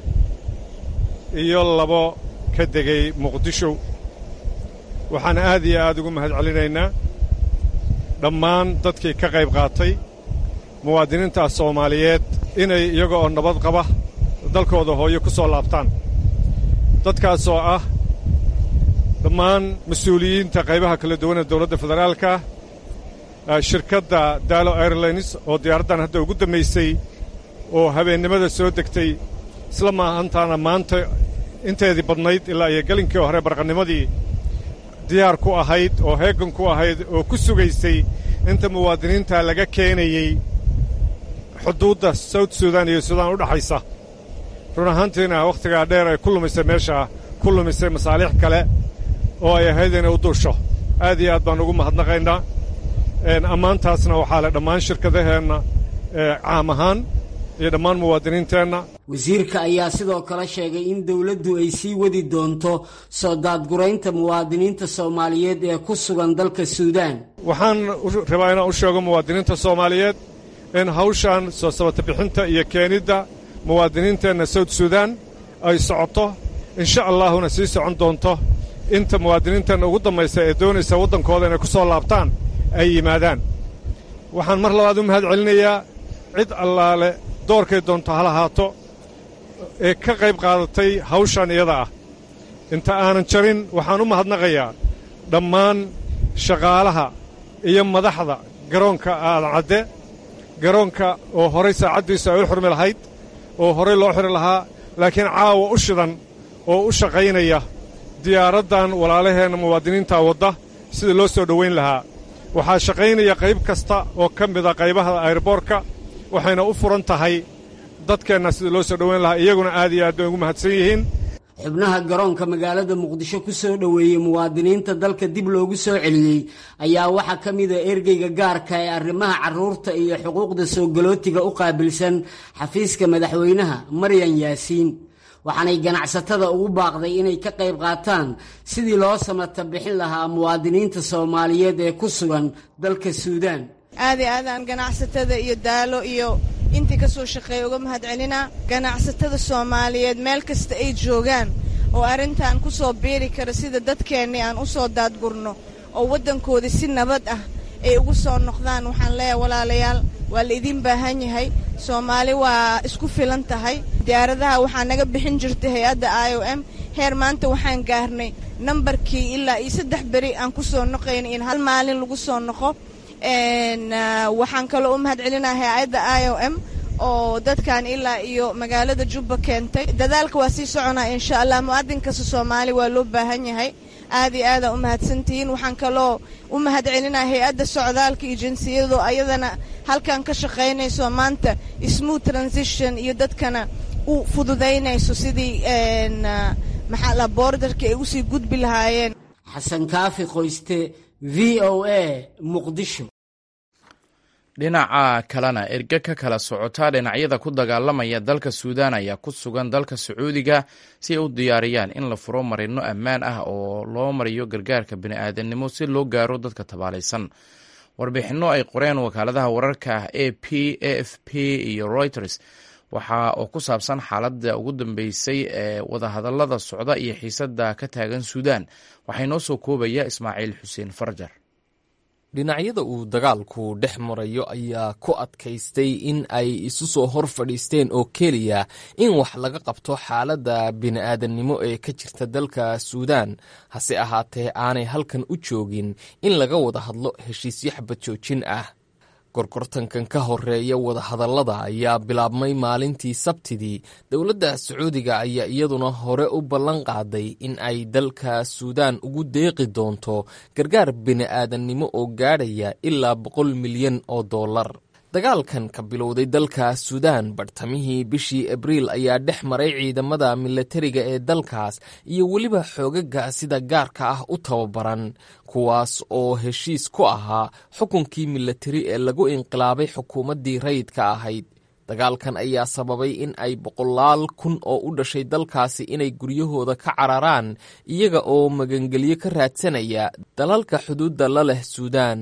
[SPEAKER 19] iyo labo ka degay muqdisho waxaan aad iyo aad ugu mahad celinaynaa dhammaan dadkii ka qayb qaatay muwaadiniintaas soomaaliyeed inay iyaga oo nabad qaba dalkooda hooyo ku soo laabtaan dadkaasoo ah dhammaan mas-uuliyiinta qaybaha kala duwan ee dowladda federaalka shirkadda daalo airlines oo diyaaraddan hadda ugu dambaysay oo habeennimada soo degtay isla maahantaana maanta inteedii badnayd ilaa iyo gelinkii hore barqannimadii diyaar ku ahayd oo heegan ku ahayd oo ku sugaysay inta muwaadiniinta laga keenayey xuduudda sawt suudaan iyo suudaan u dhaxaysa run ahaantiina wakhtigaa dheer ay ku lumisay meeshaa ku lumisay masaaliix kale oo ay ahayd inay u duusho aad iyo aad baan ugu mahadnaqaynaa ammaantaasna waxaa le dhammaan shirkadaheenna caam ahaan iyo dhammaan muwaadiniinteenna
[SPEAKER 18] wasiirka ayaa sidoo kale sheegay in dowladdu ay sii wadi doonto soo daadguraynta muwaadiniinta soomaaliyeed ee ku sugan dalka suudaan
[SPEAKER 19] waxaan rabaa inaan u sheego muwaadiniinta soomaaliyeed in hawshan soo sabata bixinta iyo keenidda muwaadiniinteenna sawd suudaan ay socoto insha allaahuna sii socon doonto inta muwaadiniinteenna ugu dambaysa ee doonaysa waddankooda inay ku soo laabtaan ay yimaadaan waxaan mar labaad u mahad celinayaa cid allaale doorkay doonto ha lahaato ee ka qayb qaadatay hawshan iyada ah inta aanan jarin waxaan u mahadnaqayaa dhammaan shaqaalaha iyo madaxda garoonka aadan cadde garoonka oo horay saacaddiisu ay u xurmi lahayd oo horay loo xiri lahaa laakiin caawa u shidan oo u shaqaynaya diyaaraddan walaalaheenna muwaadiniinta wadda sida loo soo dhowayn lahaa waxaa shaqaynaya qayb kasta oo ka mida qaybaha ayroboorka waxayna u furan tahay dadkeenna sida loo soo dhowayn lahaa iyaguna aad iyo aad bay ugu mahadsan yihiin
[SPEAKER 18] xubnaha garoonka magaalada muqdisho ku soo dhoweeyey muwaadiniinta dalka dib loogu soo celiyey ayaa waxaa ka mida ergeyga gaarka ee arrimaha carruurta iyo xuquuqda soo galootiga u qaabilsan xafiiska madaxweynaha maryan yaasiin waxaanay ganacsatada ugu baaqday inay ka qayb qaataan sidii loo samata bixin lahaa muwaadiniinta soomaaliyeed ee ku sugan dalka suudaan
[SPEAKER 20] aad i aadaan ganacsatada iyo daalo iyo intii ka soo shaqeeya uga mahad celinaa ganacsatada soomaaliyeed meel kasta ay joogaan oo arrintan ku soo biiri kara sida dadkeennii aan u soo daadgurno oo waddankoodii si nabad ah ay ugu soo noqdaan waxaan leeyahay walaalayaal waa la idiin baahan yahay soomaali waa isku filan tahay diyaaradaha waxaa naga bixin jirtay hay-adda i o m heer maanta waxaan gaarnay nambarkii ilaa iyo saddex beri aan ku soo noqayna in hal maalin lagu soo noqo waxaan kaloo u mahad celinaa hay-adda i o m oo dadkan ilaa iyo magaalada jubba keentay dadaalka waa sii soconaa insha allah mu'adin kasta soomaali waa loo baahan yahay aad iyo aada u mahadsantihiin waxaan kaloo u mahad celinaa hay-adda socdaalka iyo jinsiyadu ayadana halkan ka shaqaynayso maanta smooth transition iyo dadkana u fududaynayso sidii maxaa la boordarka ay usii gudbi lahaayeen
[SPEAKER 18] xasan kaafi qoyste v o a muqdisho
[SPEAKER 1] dhinaca kalena erge ka kala socota dhinacyada ku dagaalamaya dalka suudaan ayaa ku sugan dalka sacuudiga si ay u diyaariyaan in la furo marino ammaan ah oo loo mariyo gargaarka bini'aadanimo si loo gaaro dadka tabaalaysan warbixinno ay qoreen wakaaladaha wararka a p a f p iyo reuters waxa oo ku saabsan xaaladda ugu dambeysay ee wadahadallada socda iyo xiisadda ka taagan suudaan waxaa inoo soo koobaya ismaaciil xuseen farjar
[SPEAKER 21] dhinacyada uu dagaalku dhex marayo ayaa ku adkaystay in ay isu soo hor fadhiisteen oo keliya in wax laga qabto xaaladda bini'aadannimo ee ka jirta dalka suudaan hase ahaatee aanay halkan u joogin in laga wada hadlo heshiisyo xabad joojin ah gorgortankan ka horeeya wadahadallada ayaa bilaabmay maalintii sabtidii dowladda sacuudiga ayaa iyaduna hore u ballan qaaday in ay dalka suudaan ugu deeqi doonto gargaar bini'aadannimo oo gaadhaya ilaa boqol milyan oo dollar dagaalkan ka bilowday dalka suudaan bartamihii bishii abriil ayaa dhex maray ciidamada milatariga ee dalkaas iyo weliba xoogaga sida gaarka ah u tababaran kuwaas oo heshiis ku ahaa xukunkii milatari ee lagu inqilaabay xukuumaddii rayidka ahayd dagaalkan ayaa sababay in ay boqolaal kun oo u dhashay dalkaasi inay guryahooda ka cararaan iyaga oo magangelyo ka raadsanaya dalalka xuduudda la leh suudaan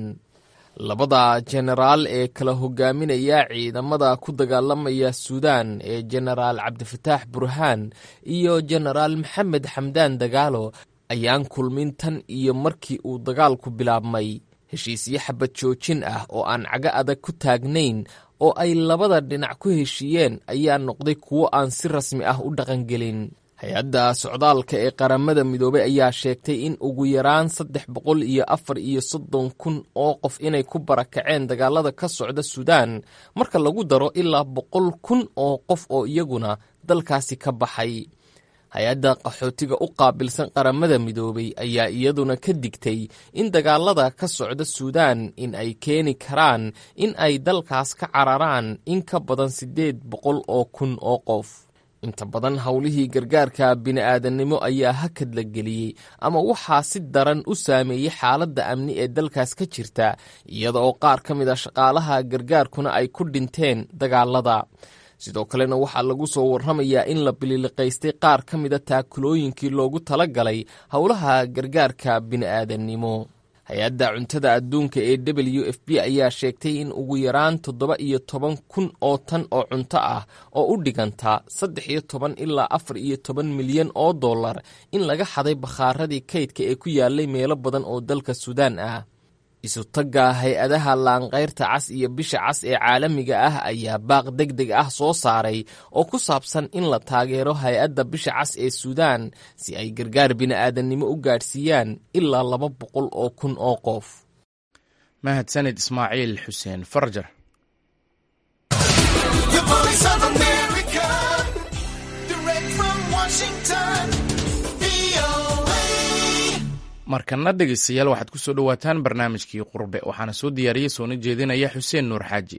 [SPEAKER 21] labada jenaraal ee kala hogaaminaya ciidamada ku dagaalamaya suudaan ee jenaraal cabdifataax burhaan iyo jenaraal maxamed xamdaan dagaalo ayaan kulmin tan iyo markii uu dagaalku bilaabmay heshiisyo xabad joojin ah oo aan cago adag ku taagnayn oo ay labada dhinac ku heshiiyeen ayaa noqday kuwo aan si rasmi ah u dhaqangelin hay-adda socdaalka ee qaramada midoobey ayaa sheegtay in ugu yaraan saddex boqol iyo afar iyo soddon kun oo qof inay ku barakaceen dagaalada ka socda suudaan marka lagu daro ilaa boqol kun oo qof oo iyaguna dalkaasi ka baxay hay-adda qaxootiga u qaabilsan qaramada midoobey ayaa iyaduna ka digtay in dagaalada ka socda suudaan in ay keeni karaan in ay dalkaas ka cararaan in ka badan siddeed boqol oo kun oo qof inta badan howlihii gargaarka bini'aadannimo ayaa hakad la geliyey ama waxaa si daran u saameeyey xaaladda amni ee dalkaas ka jirta iyada oo qaar ka mid a shaqaalaha gargaarkuna ay ku dhinteen dagaalada sidoo kalena waxaa lagu soo warramayaa in la bililiqaystay qaar ka mida taakulooyinkii loogu tala galay howlaha gargaarka bini'aadannimo hay-adda cuntada adduunka ee w f b ayaa sheegtay in ugu yaraan toddoba iyo toban kun oo tan oo cunto ah oo u dhiganta saddex iyo toban ilaa afar iyo toban milyan oo dollar in laga xaday bakhaaradii kaydka ee ku yaalay meelo badan oo dalka suudaan ah isutagga hay-adaha laanqayrta cas iyo bisha cas ee caalamiga ah ayaa baaq deg deg ah soo saaray oo ku saabsan in la taageero hay-adda bisha cas ee suudaan si ay gargaar bini'aadannimo u gaadhsiiyaan ilaa laba boqol oo kun oo qof
[SPEAKER 1] mahadsanid ismaaciil xuseen farjar markana dhegeystayaal waxaad ku soo dhowaataan barnaamijkii qurbe waxaana soo diyaariyey soona jeedinaya xuseen nuur xaaji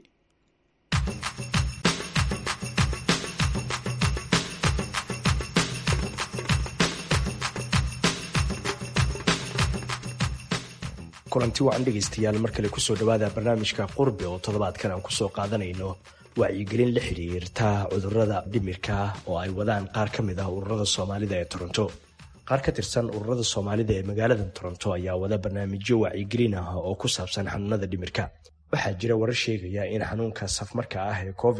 [SPEAKER 5] kulanti wacan dhegaystayaal mar kale kusoo dhowaada barnaamijka qurbe oo toddobaadkan aan kusoo qaadanayno wacyigelin la xidhiirta cudurada dhimirka oo ay wadaan qaar ka mid ah ururada soomaalida ee toronto qaar ka tirsan ururada soomaalida ee magaalada toronto ayaa wada barnaamijyo wacyigelin ah oo ku saabsan xanuunada dhimirka waxaa jira warar sheegaya in xanuunka safmarka ah ee covid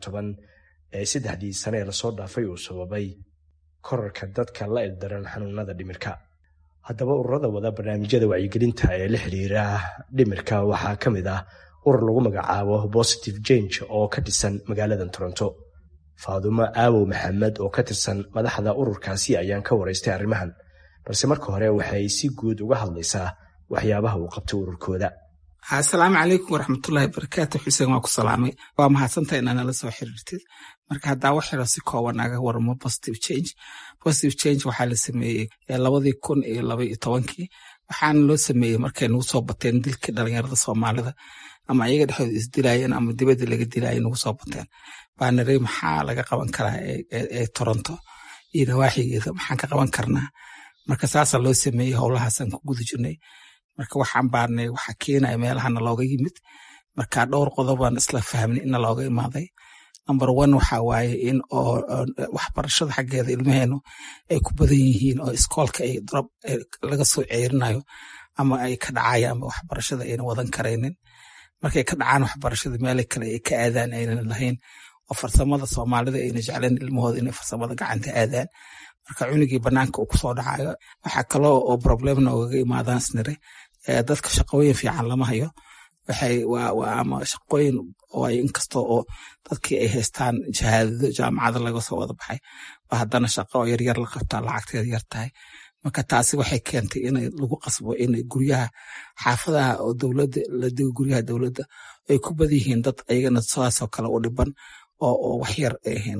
[SPEAKER 5] ee saddexdii sane ee lasoo dhaafay uu sababay korarka dadka la ildaran xanuunada dhimirka haddaba ururada wada barnaamijyada wacyigelinta ee la xidhiira dhimirka waxaa ka mid ah urur lagu magacaabo positive change oo ka dhisan magaalada toronto faadumo aawow maxamed oo ka tirsan madaxda ururkaasi ayaan ka waraystay arrimahan balse marka hore waxay si guud uga hadlaysaa waxyaabaha uu qabtay ururkooda
[SPEAKER 22] asalaamu calaykum waraxmatullaahi barakaatu xuseen waa ku salaamay waa mahadsantaha inaa nala soo xiriirtid marka haddaa wax yaro si kooban naga waramo positive change positive change waxaa la sameeyey labadii kun iyo laba iyo tobankii waxaana loo sameeyey markay nagu soo bateen dilkii dhalinyarada soomaalida ama ayaga dhexdooda isdilaayeen ama dibadda laga dilaaya nagu soo bateen baanarey maxaa laga qaban karaa ee toronto iyo nawaaxigeeda maxaan ka qaban karnaa marka saasaa loo sameeyey howlahaasaan ku guda jirnay marka waxaan baarnay waxa keenaya meelahana looga yimid marka dhowr qodobaan isla fahmnay ina looga imaaday number one waxa waaye in oo waxbarashada xaggeeda ilmaheenu ay ku badan yihiin oo iskoolka ay drop laga soo ceerinayo ama ay ka dhacayaan ama waxbarashada ayna wadan karaynin markay ka dhacaan waxbarashada meela kale ay ka aadaan aynan lahayn oo farsamada soomaalida ayna jecleen ilmahooda inay farsamada gacanta aadaan marka cunugii banaanka uu kusoo dhacayo waxaa kaloo oo problemna ogaga imaadaan snire dadka shaqooyin fiican lama hayo waxay waa ama shaqooyin oo ay inkastoo oo dadkii ay haystaan shahaadado jaamacada laga soo wada baxay ba haddana shaqo oo yaryar la qabtaa lacagteeda yar tahay marka taasi waxay keentay in lagu qasbo in guryaha xaafadaha oo dowladda la digo guryaha dowladda ay ku bad yihiin dad ayagana sidaasoo kale u dhiban oo wax yar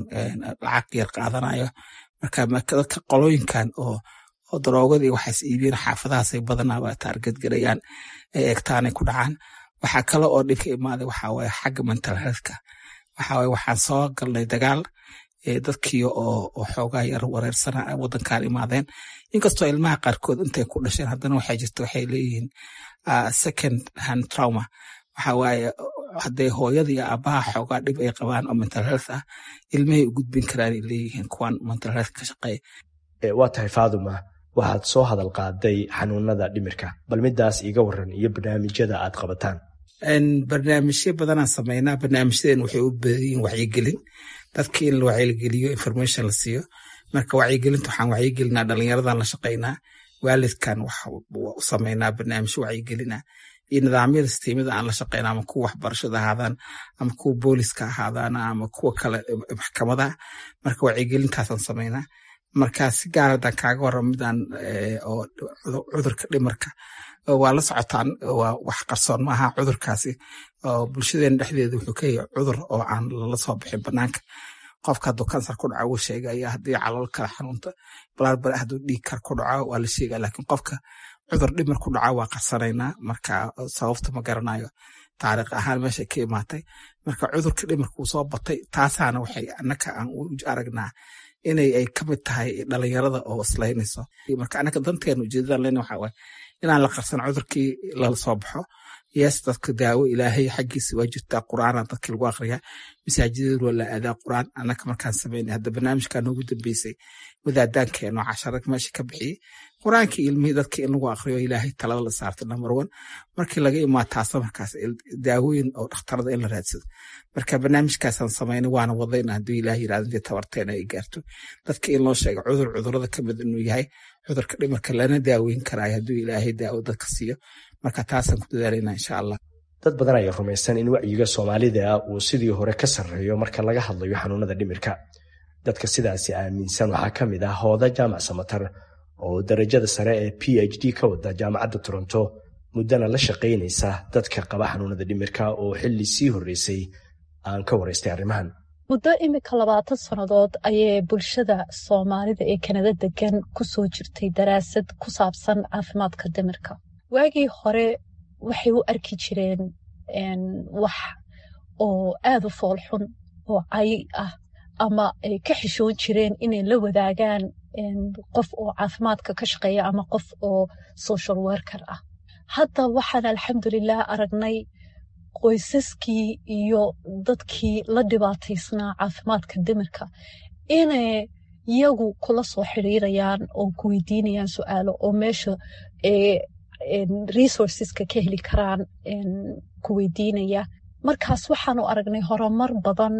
[SPEAKER 22] lacag yar qaadanayo marka dadka qolooyinkan oo oo daroogadii waxaas iibiyeen xaafadahaasay badanaaba taarget garayaan ay egtaanay ku dhacaan waxaa kale oo dhibka imaaday waxaa waaye xagga mental healthka waxaa waaye waxaan soo galnay dagaal dadkii oo xoogaa yar wareersana wadankan imaadeen inkastoo ilmaha qaarkood intay ku dhasheen haddana waxay jirta waxay leeyihiin second hand trauma waxa waaye hadday hooyada iyo aabaha xoogaa dhib ay qabaan oo mental health ah ilmahay u gudbin karaan ay leeyihiin kuwan mental health ka shaqeeya
[SPEAKER 5] waa tahay faaduma waxaad soo hadal qaaday xanuunada dhimirka bal midaas iiga waran iyo barnaamijyada aad qabataan
[SPEAKER 22] barnaamijyo badanaan sameynaa barnaamijyadeen waxay u badan yihiin wacyigelin dadka in la wacyigeliyo information la siiyo marka wacyigelinta waxaan wacyigelinaa dhalinyaradan la shaqeynaa waalidkan wax u sameynaa barnaamijyo wacyigelina iyo nidaamyada sisteemyada aan la shaqeyna ama kuwa waxbarashada ahaadaan ama kuwa booliska ahaadaan ama kuwa kale maxkamadaha marka wacyigelintaasaan sameynaa marka si gaar haddaan kaaga warram midaan oo cudurka dhimarka waa la socotaan waa wax qarsoon maaha cudurkaasi oo bulshadeena dhexdeeda wuxuu ka yahay cudur oo aan lala soo bixin banaanka qofka hadduu kansar ku dhaco wuu sheegaya haddii calool kale xanuunta balaarbale hadduu dhiig kar ku dhaco waa la sheegaya laakiin qofka cudur dhimar ku dhaco waa qarsanaynaa marka sababta ma garanayo taariikh ahaan meeshay ka imaatay marka cudurka dhimirkuu soo batay taasaana waxay annaka aan u aragnaa inay ay ka mid tahay dhalinyarada oo islaynayso marka annaka danteena ujeedadan lena waxaa waaye inaan la qarsan cudurkii lala soo baxo yees dadka daawo ilaahay xaggiisa waa jirtaa qur'aana dadkii lagu aqriyaa masaajidada waa la aadaa qur'aan annaka markaan samaynay hadda barnaamijkaa noogu dambeysay wadaadaankeenoo cashara meesha ka bixiyey qur'aankii ilmihii dadka in lagu aqriyo ilaahay talada la saarta number one markii laga imaataasa markaas daawooyin oo dhakhtarada in la raadsado marka barnaamijkaasaan samaynay waana wadayna hadduu ilaahay yirahdo intii tabarteena ay gaarto dadka in loo sheego cudur cudurada ka mid inuu yahay cudurka dhimarka lana daaweyn karaayo hadduu ilaahay daawo dadka siiyo marka taasaan ku dadaalayna insha allah
[SPEAKER 5] dad badan ayaa rumaysan in wacyiga soomaalida uu sidii hore ka sarreeyo marka laga hadlayo xanuunada dhimirka dadka sidaasi aaminsan waxaa ka mid ah hooda jaamac samatar oo darajada sare ee p h d ka wada jaamacadda toronto muddana la shaqaynaysa dadka qaba xanuunada dhimirka oo xilli sii horreysay aan ka waraystay arrimahan
[SPEAKER 2] muddo imika labaatan sannadood ayay bulshada soomaalida ee kanada degan ku soo jirtay daraasad ku saabsan caafimaadka dhimirka waagii hore waxay u arki jireen wax oo aad u foolxun oo cay ah ama ay ka xishoon jireen inay la wadaagaan qof oo caafimaadka ka shaqeeya ama qof oo social worker ah hadda waxaan alxamdulilah aragnay qoysaskii iyo dadkii la dhibaataysnaa caafimaadka dhimirka inay iyagu kula soo xiriirayaan oo ku weydiinayaan su-aalo oo meesha resourceska ka heli karaan ku weydiinaya markaas waxaanu aragnay horumar badan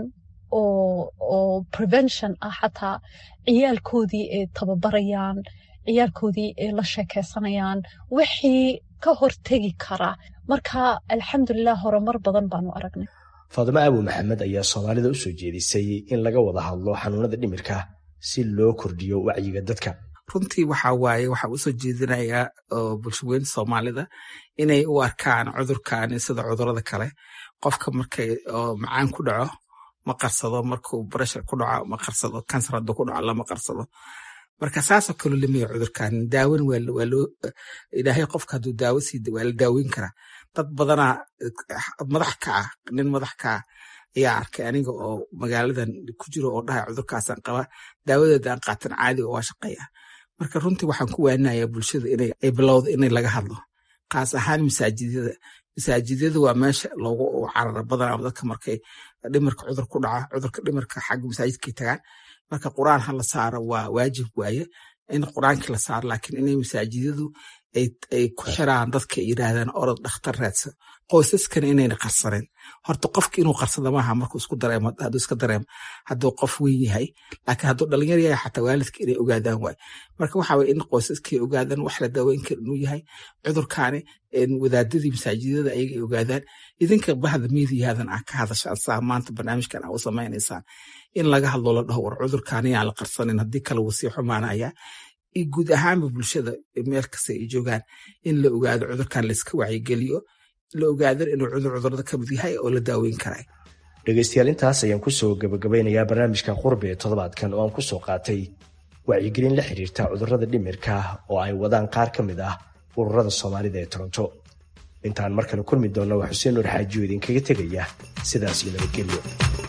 [SPEAKER 2] oo prevention ah xataa ciyaalkoodii ay tababarayaan ciyaalkoodii ay la sheekeysanayaan wixii ka hortegi kara marka alxamdulilah horumar badan baanu aragnay
[SPEAKER 5] faadimo aabu maxamed ayaa soomaalida u soo jeedisay in laga wada hadlo xanuunada dhimirka si loo kordhiyo wacyiga dadka
[SPEAKER 22] runtii waxaa waaye waxaa usoo jeedinayaa bulshaweynta soomaalida inay u arkaan cudurkani sida cudurada kale qofka markay macaan ku dhaco ma qarsado markuu breshar ku dhaco ma qarsado kansar hadduu ku dhaco lama qarsado marka saasoo kaloo lamaya cudurkan daawan waa loo ilaahay qofka hadduu daawo sii waa la daaweyn karaa dad badanaa madax ka ah nin madax ka ah ayaa arkay aniga oo magaaladan ku jiro oo dhahay cudurkaasaan qaba daawadeeda aan qaatan caadiga waa shaqeeya marka runtii waxaan ku waaninayaa bulshada inay bilowda inay laga hadlo kaas ahaan masaajidada masaajidada waa meesha loogu carara badanaa dadka markay dhimarka cudur ku dhaca cudurka dhimarka xagga masaajidkay tagaan marka quraan ha la saaro waa waajib waaye in quraankii la saaro laakiin inay masaajidadu ay ku xiraan dadka ay yiraahdaan orod dhakhtar raadsan qoysaskana inayna qarsaneen horta qofka inuu qarsada maaha markuu isku dareemo hadduu iska dareemo hadduu qof weyn yahay laakiin hadduu dhalinyar yahay xataa waalidka inay ogaadaan waay marka waxa waye in qoysaskay ogaadaan wax la daaweyn kara inuu yahay cudurkaani wadaadadii masaajidada ayaga ay ogaadaan idinka bahda miidiyahadan ah ka hadashaan saa maanta barnaamijkan aa u samaynaysaan in laga hadlo la dhaho war cudurkaani aan la qarsanin haddii kale wuu sii xumaanaya guud ahaanba bulshada meel kasta ay joogaan in la ogaado cudurkan layska wacyigeliyo la ogaado inuu cudur cudurada ka mid yahay oo la daaweyn karay
[SPEAKER 5] dhegaystayaal intaas ayaan kusoo gabagabeynayaa barnaamijka qurbe ee toddobaadkan oo aan ku soo qaatay wacyigelin la xiriirta cudurrada dhimirka oo ay wadaan qaar ka mid ah ururada soomaalida ee toronto intaan mar kale kulmi doonna waa xuseen nuur xaajiyo idinkaga tegaya sidaas iyo nabadgelyo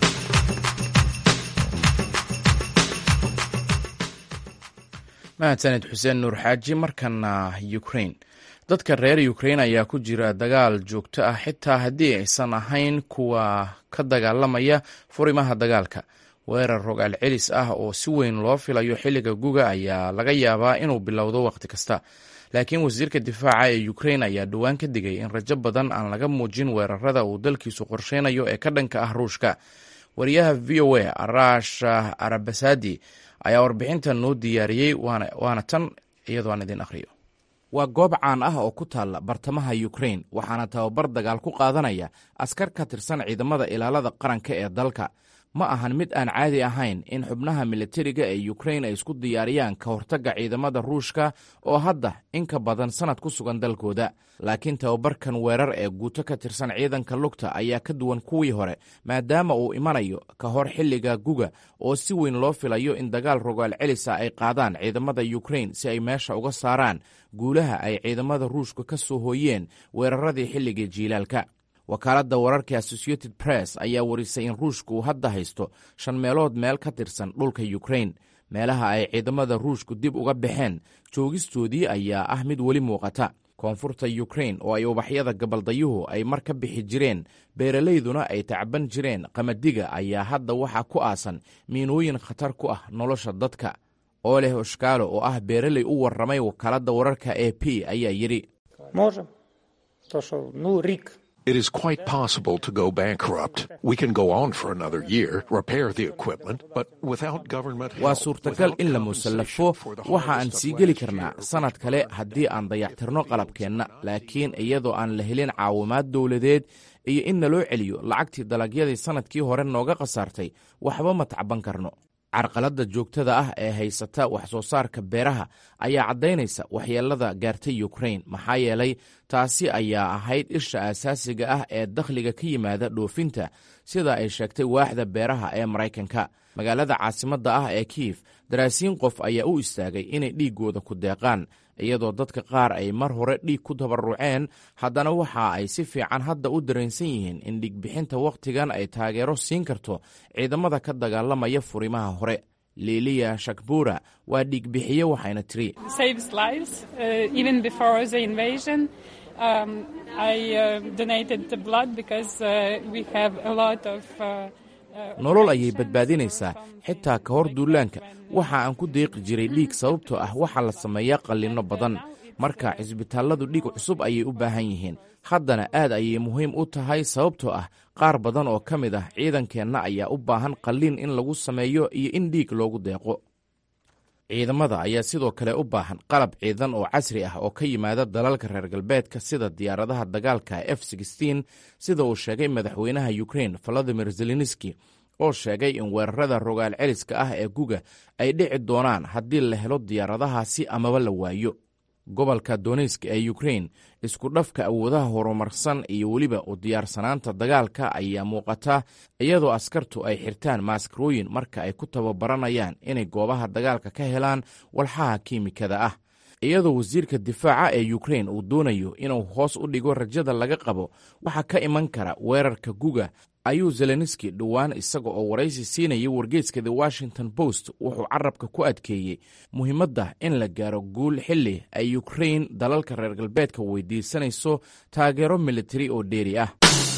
[SPEAKER 1] mahadsaned xuseen nuur xaaji markana ukrain dadka reer ukrain ayaa ku jira dagaal joogto ah xitaa haddii aysan ahayn kuwa ka dagaalamaya furimaha dagaalka weerar rogaal celis ah oo si weyn loo filayo xilliga guga ayaa laga yaabaa inuu bilowdo wakhti kasta laakiin wasiirka difaaca ee ukrain ayaa dhowaan ka digay in rajo badan aan laga muujin weerarada uu dalkiisu qorsheynayo ee ka dhanka ah ruushka wariyaha v o a arash arabasadi ayaa warbixintan noo diyaariyey waana tan iyadoo aan idin akhriyo waa goob caan ah oo ku taalla bartamaha ukrain waxaana tababar dagaal ku qaadanaya askar ka tirsan ciidamada ilaalada qaranka ee dalka ma ahan mid aan caadi ahayn in xubnaha militariga ee ukrain ay isku diyaariyaan ka hortagga ciidamada ruushka oo hadda in ka badan sannad ku sugan dalkooda laakiin tababarkan weerar ee guuto ka tirsan ciidanka lugta ayaa ka duwan kuwii hore maadaama uu imanayo ka hor xilliga guga oo si weyn loo filayo in dagaal rogaal celisa ay qaadaan ciidamada ukrain si ay meesha uga saaraan guulaha ay ciidamada ruushka ka soo hooyeen weeraradii xilligii jiilaalka wakaaladda wararka associated press ayaa warisay in ruushka uu hadda haysto shan meelood meel ka tirsan dhulka ukrain meelaha ay ciidamada ruushku dib uga baxeen joogistoodii ayaa ah mid weli muuqata koonfurta ukrain oo ay ubaxyada gabaldayuhu ay mar ka bixi jireen beeralayduna ay tacban jireen qamadiga ayaa hadda waxaa ku aasan miinooyin khatar ku ah nolosha dadka oleh oshkaalo oo ah beeraley u warramay wakaaladda wararka e p ayaa yidhi
[SPEAKER 6] It is quite possible to go bankrupt. We can go on for another year, repair the equipment, but without government help,
[SPEAKER 1] waa suurtagal in la musallafo waxa aan sii geli karnaa sannad kale haddii aan dayactirno qalabkeenna laakiin iyadoo aan la helin caawimaad dowladeed iyo in naloo celiyo lacagtii dalagyadii sannadkii hore nooga khasaartay waxba ma tacban karno carqaladda joogtada ah ee haysata wax soo saarka beeraha ayaa caddaynaysa waxyeelada gaartay ukrain maxaa yeelay taasi ayaa ahayd isha asaasiga ah ee dakhliga ka yimaada dhoofinta sida ay sheegtay waaxda beeraha ee maraykanka magaalada caasimadda ah ee kiif daraasiin qof ayaa u istaagay inay dhiiggooda ku deeqaan iyadoo dadka qaar ay mar hore dhiig ku tabaruceen haddana waxa ay si fiican hadda u dareensan yihiin in dhiigbixinta wakhtigan ay taageero siin karto ciidamada ka dagaalamaya furimaha hore liiliya shakbura waa dhiigbixiye waxayna tiri nolol ayay badbaadinaysaa xitaa ka hor duulaanka waxa aan ku deeqi jiray dhiig sababtoo ah waxaa la sameeyaa qallinno badan marka cisbitaalladu dhiig cusub ayay u baahan yihiin haddana aad ayay muhiim u tahay sababtoo ah qaar badan oo ka mid ah ciidankeenna ayaa u baahan qalliin in lagu sameeyo iyo in dhiig loogu deeqo ciidamada ayaa sidoo kale u baahan qalab ciidan oo casri ah oo ka yimaada dalalka reer galbeedka sida diyaaradaha dagaalka f sida uu sheegay madaxweynaha ukrain valadimir zelenski oo sheegay in weerarada rogaal celiska ah ee guga ay dhici doonaan haddii la helo diyaaradahaasi amaba la waayo gobolka donetsk ee ukrain isku dhafka awoodaha horumarsan iyo weliba u diyaarsanaanta dagaalka ayaa muuqata iyadoo askartu ay xirtaan maaskarooyin marka ay ku tababaranayaan inay goobaha dagaalka ka helaan walxaha kiimikada ah iyadoo wasiirka difaaca ee ukrain uu doonayo inuu hoos u dhigo rajada laga qabo waxa ka iman kara weerarka guga ayuu zelenski dhowaan isaga oo waraysi siinayay wargeeska the washington post wuxuu carabka ku adkeeyey muhiimadda in la gaaro guul xilli ay ukrain dalalka reer galbeedka weydiisanayso taageero militari oo dheeri ah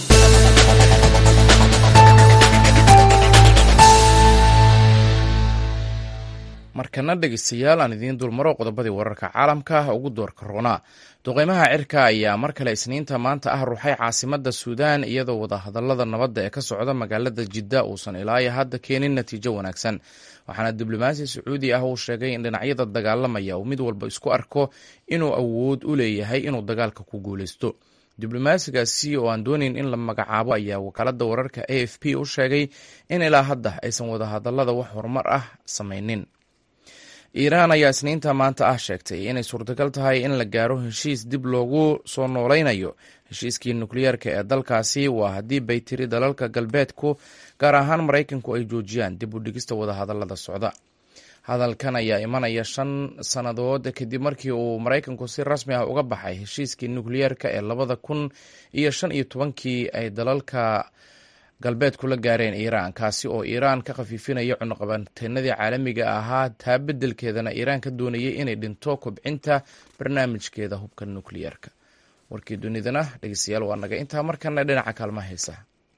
[SPEAKER 1] markana dhegeystayaal aan idiin dulmaro qodobadii wararka caalamka ugu doorka roonaa duqeymaha cirka ayaa mar kale isniinta maanta ah ruuxay caasimada suudaan iyadoo wadahadalada nabadda ee ka socda magaalada jidda uusan ilaayo hadda keenin natiijo wanaagsan waxaana diblomaasi sacuudi ah uu sheegay in dhinacyada dagaalamaya uu mid walba isku arko inuu awood u leeyahay inuu dagaalka ku guuleysto diblomaasigaasi oo aan doonayn in la magacaabo ayaa wakaalada wararka a f p u sheegay in ilaa hadda aysan wadahadalada wax horumar ah samaynin iiraan ayaa isniinta maanta ah sheegtay inay suurtagal tahay in la gaaro heshiis dib loogu soo nooleynayo heshiiskii nukliyeerka ee dalkaasi waa haddii bay tiri dalalka galbeedku gaar ahaan maraykanku ay joojiyaan dib u dhigista wadahadalada socda hadalkan ayaa imanaya shan sannadood kadib markii uu maraykanku si rasmi ah uga baxay heshiiskii nukliyeerka ee labada kun iyo shan iyo tobankii ay dalalka galbeedku la gaareen iiraan kaasi oo iiraan ka khafiifinaya cunuqabateenadii caalamiga ahaa taa beddelkeedana iiraan ka doonayay inay dhinto kobcinta barnaamijkeeda hubka nukliyeerka warkii dunidana dhegeystayaal waa naga intaa markana dhinaca kaalmaha heesa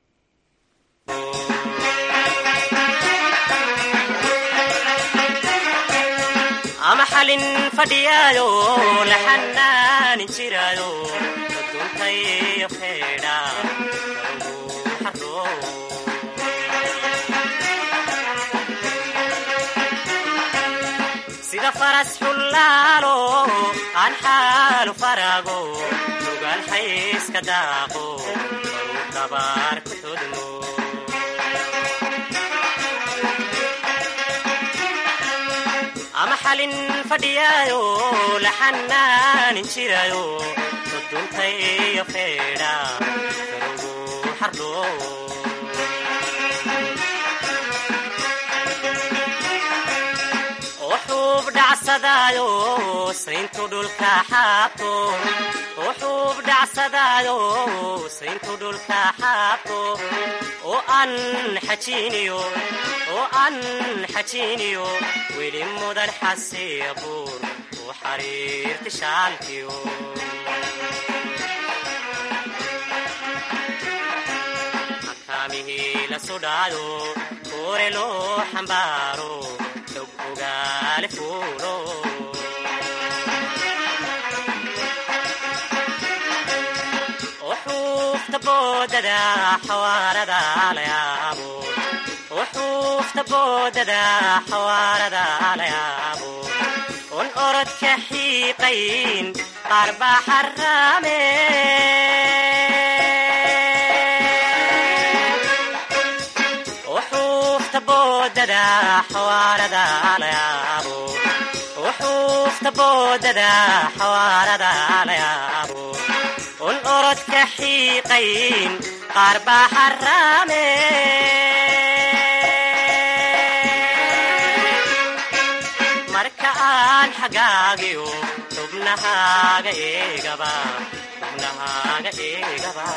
[SPEAKER 7] ama xalin fadhiyaayo la xanaanin jiraayo duntayo feedha sida faras xullaalo aan xaalu faraago lugaal xayska daaqo baruu dabaar ku todmo ama xalin fadhiyaayo la xanaanin jiraayo soduntayo feedha garugu xardho wuxuub dhacsadaayo sayntu dhulka xaabto wuxuub dhacsadaayo sayntu dhulka xaabto oo aan xajiiniyo oo aan xajiiniyo weli mudan xasiya buur u xariirti shaalkiyo makaamihii la sudhaayo kuure loo xambaaro xog ogaale fuulo وحوفت بوددا حواردا ليابو وحوفت بوددا حواردا ليابو ون أرد كحيقين قرب حرامي وحوفت بوددا حواردا ليابو وحوفت بوددا حواردا ليابو un orod ka xiiqayn qaar baa xaraame marka aan xagaagiyo xubnahaaga eegaba xubnahaaga eegaba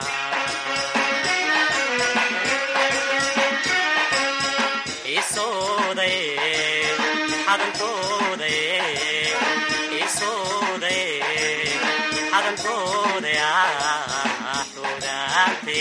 [SPEAKER 7] isoodaye xadankoodaye isoodaye xadankooda xudaarte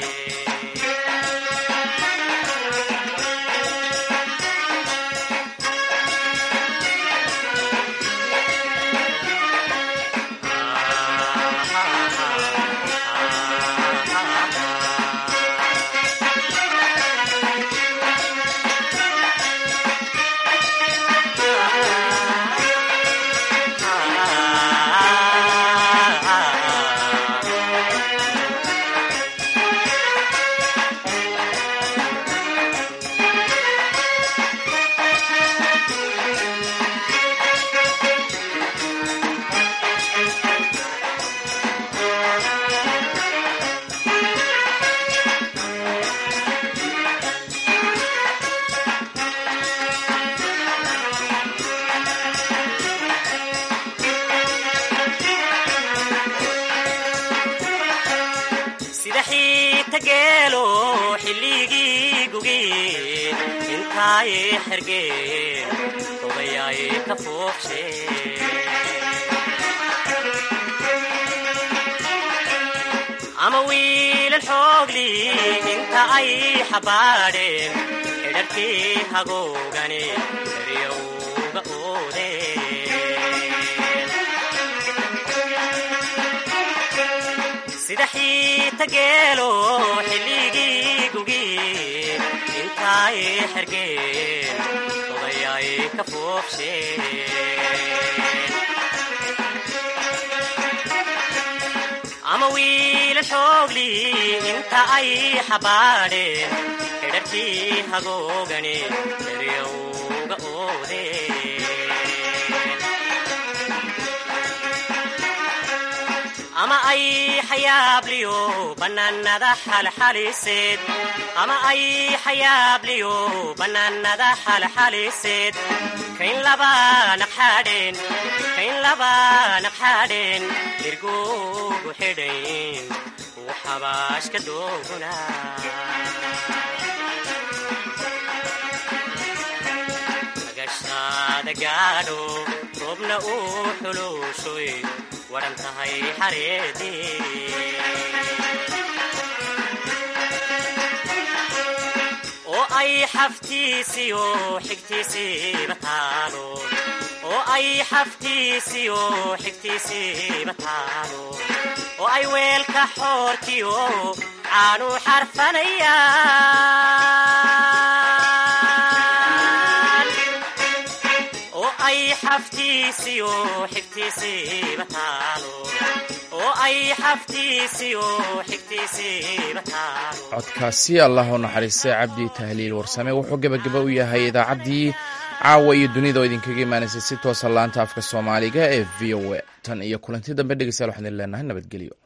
[SPEAKER 7] sida xiita geelo xilligii gugi intaaye xergeen odayaay ka fuuqshe ama wiilal xoogli inta ay xabaadheen xidharkii hagoogani eryowga oodeen sida xiita geelo xilligii gugi intaay xergeen odayaay ka fuuqsheen ama wiila xoogli inta ay xabaadheen xidharkii hagoogani eryowga oodeen ama ay xayaabliyo bannaanada xalxaliseed ama ay xayaabliyo bannaanada xalxaliseed kayn laba naqxaadheen kayn laba naqxaadheen irgoogu xidhayn uu xabaashka dooguna agashaada gaadho roobna uu xuluushoy waran tahay xareedii oo ay xaftiisiyo xigtiisiiba taalo oo ay xaftiisiyo xigtiisiiba taalo oo ay weelka xoorkiyo caanu xarfanayaan oo ay xaftiisiyo xigtiisiiba taalo oo ay xaftiisiyo xigtiisiiba taalo
[SPEAKER 1] codkaasi allah u naxariistay cabdi tahliil warsame wuxuu gebagaba u yahay idaacaddii caawa iyo dunida oo idinkaga imaanaysay si toosa laanta afka soomaaliga ee v o a tan iyo kulanti dambe dhegeystayaal waxaan idin leenahay nabadgelyo